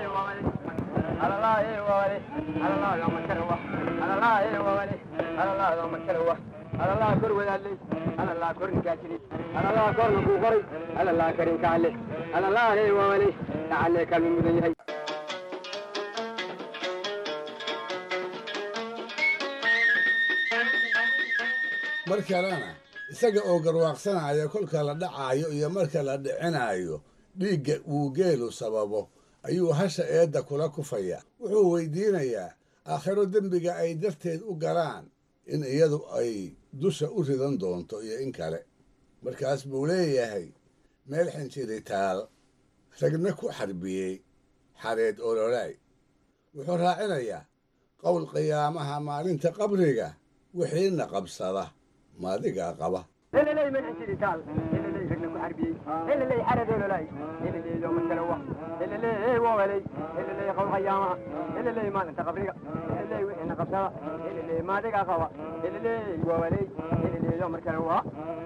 mar kalena isaga oo garwaaqsanaya kolka la dhacaayo iyo marka la dhicinaayo dhiigga uu geelu sababo ayuu hasha eedda kula kufaya wuxuu weydiinayaa aakhiro dembiga ay darteed u galaan in iyadu ay dusha u ridan doonto iyo in kale markaas buu leeyahay meel xinjiritaal ragna ku xarbiyey xareed ololaay wuxuu raacinayaa qowl qiyaamaha maalinta qabriga wixiina qabsada maadigaa qaba هللي من انتريتال هللي رجنا كحربي هللي حرد هللي هللي يوم الكلوة هللي وولي هللي قول خيامة هللي ما انت قبرية هللي وإحنا قبسها هللي ما دقا قوة هللي وولي هللي يوم الكلوة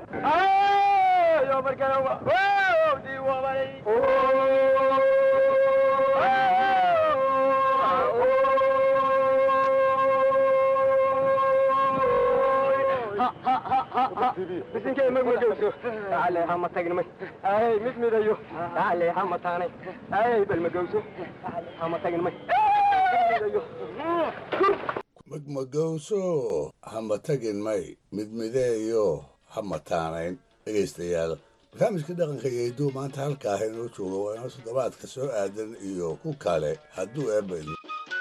يوم الكلوة دي وولي bisinkay mag magowso taale hama tagnimay ay mid midayo taale hama taanay ay bal magowso taale hama tagnimay magmagowso hama tagin may midmideeyo hama taanayn dhegaystayaal barnaamijka dhaqanka iyo hidduu maanta halkaa inoo jooga waa inoo toddobaadka soo aadan iyo ku kale hadduu eebba idmo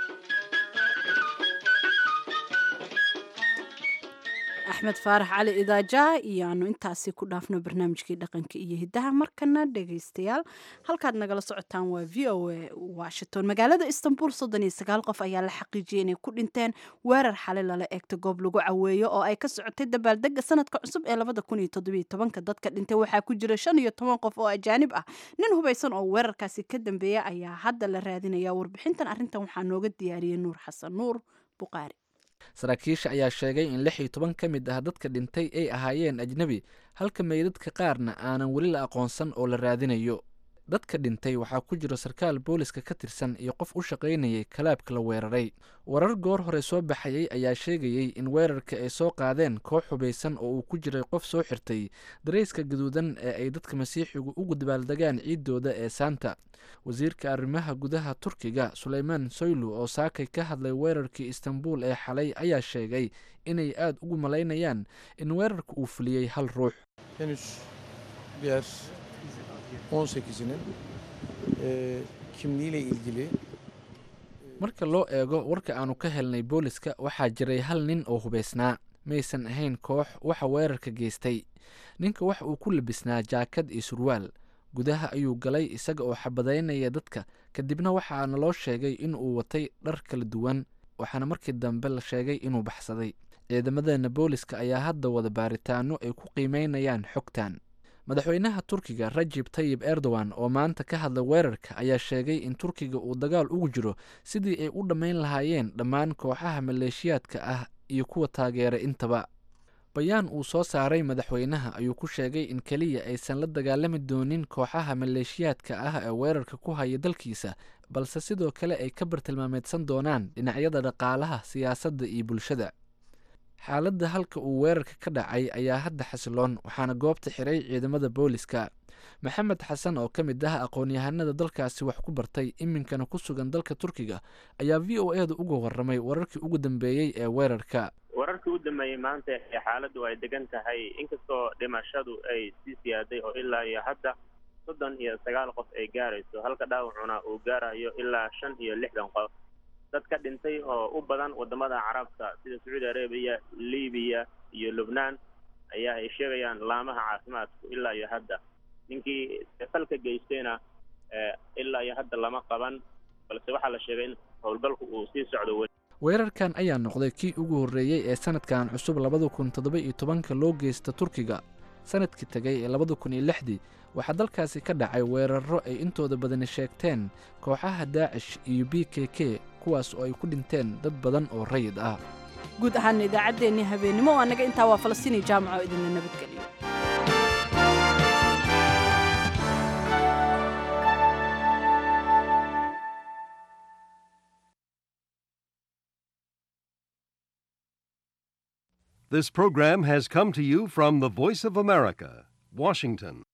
axmed faarax cali idaaja iyo aanu intaasi ku dhaafno barnaamijkii dhaqanka iyo hiddaha markana dhegaystayaal halkaad nagala socotaan waa v o a washington magaalada istanbul soddon iyo sagaal qof ayaa la xaqiijiyay inay ku dhinteen weerar xali lala eegta goob lagu caweeyo oo ay ka socotay dabaaldega sanadka cusub ee labada kun iyo toddobiyo tobanka dadka dhintay waxaa ku jira shan iyo toban qof oo ajaanib ah nin hubaysan oo weerarkaasi ka dambeeya ayaa hadda la raadinaya warbixintan arrintan waxaa nooga diyaariyey nuur xasan nuur buqaari saraakiisha ayaa sheegay in lix iyo toban ka mid ah dadka dhintay ay ahaayeen ajnebi halka meydadka qaarna aanan weli la aqoonsan oo la raadinayo dadka dhintay waxaa ku jiro sarkaal booliska ka tirsan iyo qof u shaqaynayay kalaabka la weeraray warar goor hore soo baxayay ayaa sheegayey in weerarka ay soo qaadeen koox hubaysan oo uu ku jiray qof soo xirtay darayska gaduudan ee ay dadka masiixigu ugu dabaaldegaan ciiddooda ee saanta wasiirka arrimaha gudaha turkiga suleymaan soylu oo saakay ka hadlay weerarkii istanbul ee xalay ayaa sheegay inay aada ugu malaynayaan in weerarka uu fuliyey hal ruux henüz diğer 18'inin e, kimliğiyle ilgili marka loo eego warka aanu ka helnay booliska waxaa jiray hal nin oo hubaysnaa maysan ahayn koox waxa weerarka geystay ninka wax uu ku labisnaa jaakad iyo surwaal gudaha ayuu galay isaga oo xabadaynaya dadka kadibna waxaa naloo sheegay in uu watay dhar kala duwan waxaana markii dambe la sheegay inuu baxsaday ciidamadeena booliska ayaa hadda wada baaritaano ay ku qiimeynayaan xogtan madaxweynaha turkiga rajib tayib erdogan oo maanta ka hadlay weerarka ayaa sheegay in turkiga uu dagaal ugu jiro sidii ay u dhammayn lahaayeen dhammaan kooxaha maleeshiyaadka ah iyo kuwa taageera intaba bayaan uu soo saaray madaxweynaha ayuu ku sheegay in keliya aysan la dagaalami doonin kooxaha maleeshiyaadka ah ee weerarka ku haya dalkiisa balse sidoo kale ay ka bartilmaameedsan doonaan dhinacyada dhaqaalaha siyaasadda iyo bulshada xaaladda halka uu weerarka ka dhacay ayaa hadda xasiloon waxaana goobta xiray ciidamada booliska maxamed xasan oo ka mid ah aqoon-yahanada dalkaasi wax ku bartay iminkana ku sugan dalka turkiga ayaa v o eeda uga warramay wararkii ugu dambeeyey ee weerarka wararkii u dambeeyey maanta ee xaaladdu ay degan tahay inkastoo dhimashadu ay sii siyaaday oo ilaa iyo hadda soddon iyo sagaal qof ay gaarayso halka dhaawacuna uu gaarayo ilaa shan iyo lixdan qof dad ka dhintay oo u badan wadamada carabta sida sacuudi arabiya libiya iyo lubnaan ayaa ay sheegayaan laamaha caafimaadku ilaa iyo hadda ninkii falka geystayna ilaa iyo hadda lama qaban balse waxaa la sheegay in howlgalku uu sii socdo weli weerarkan ayaa noqday kii ugu horreeyey ee sanadkan cusub labada kun toddoba iyo tobanka loo geysta turkiga sanadkii tegay ee labada kun iyo lixdii waxaa dalkaasi ka dhacay weeraro ay intooda badani sheegteen kooxaha daacish iyo b k k kuwaas oo ay ku dhinteen dad badan oo rayid ah guud ahaan idaacaddeenii habeennimo oo annaga intaa waa falastiini jaamaca oo idinla nabadgeliyo This program has come to you from the Voice of America, Washington.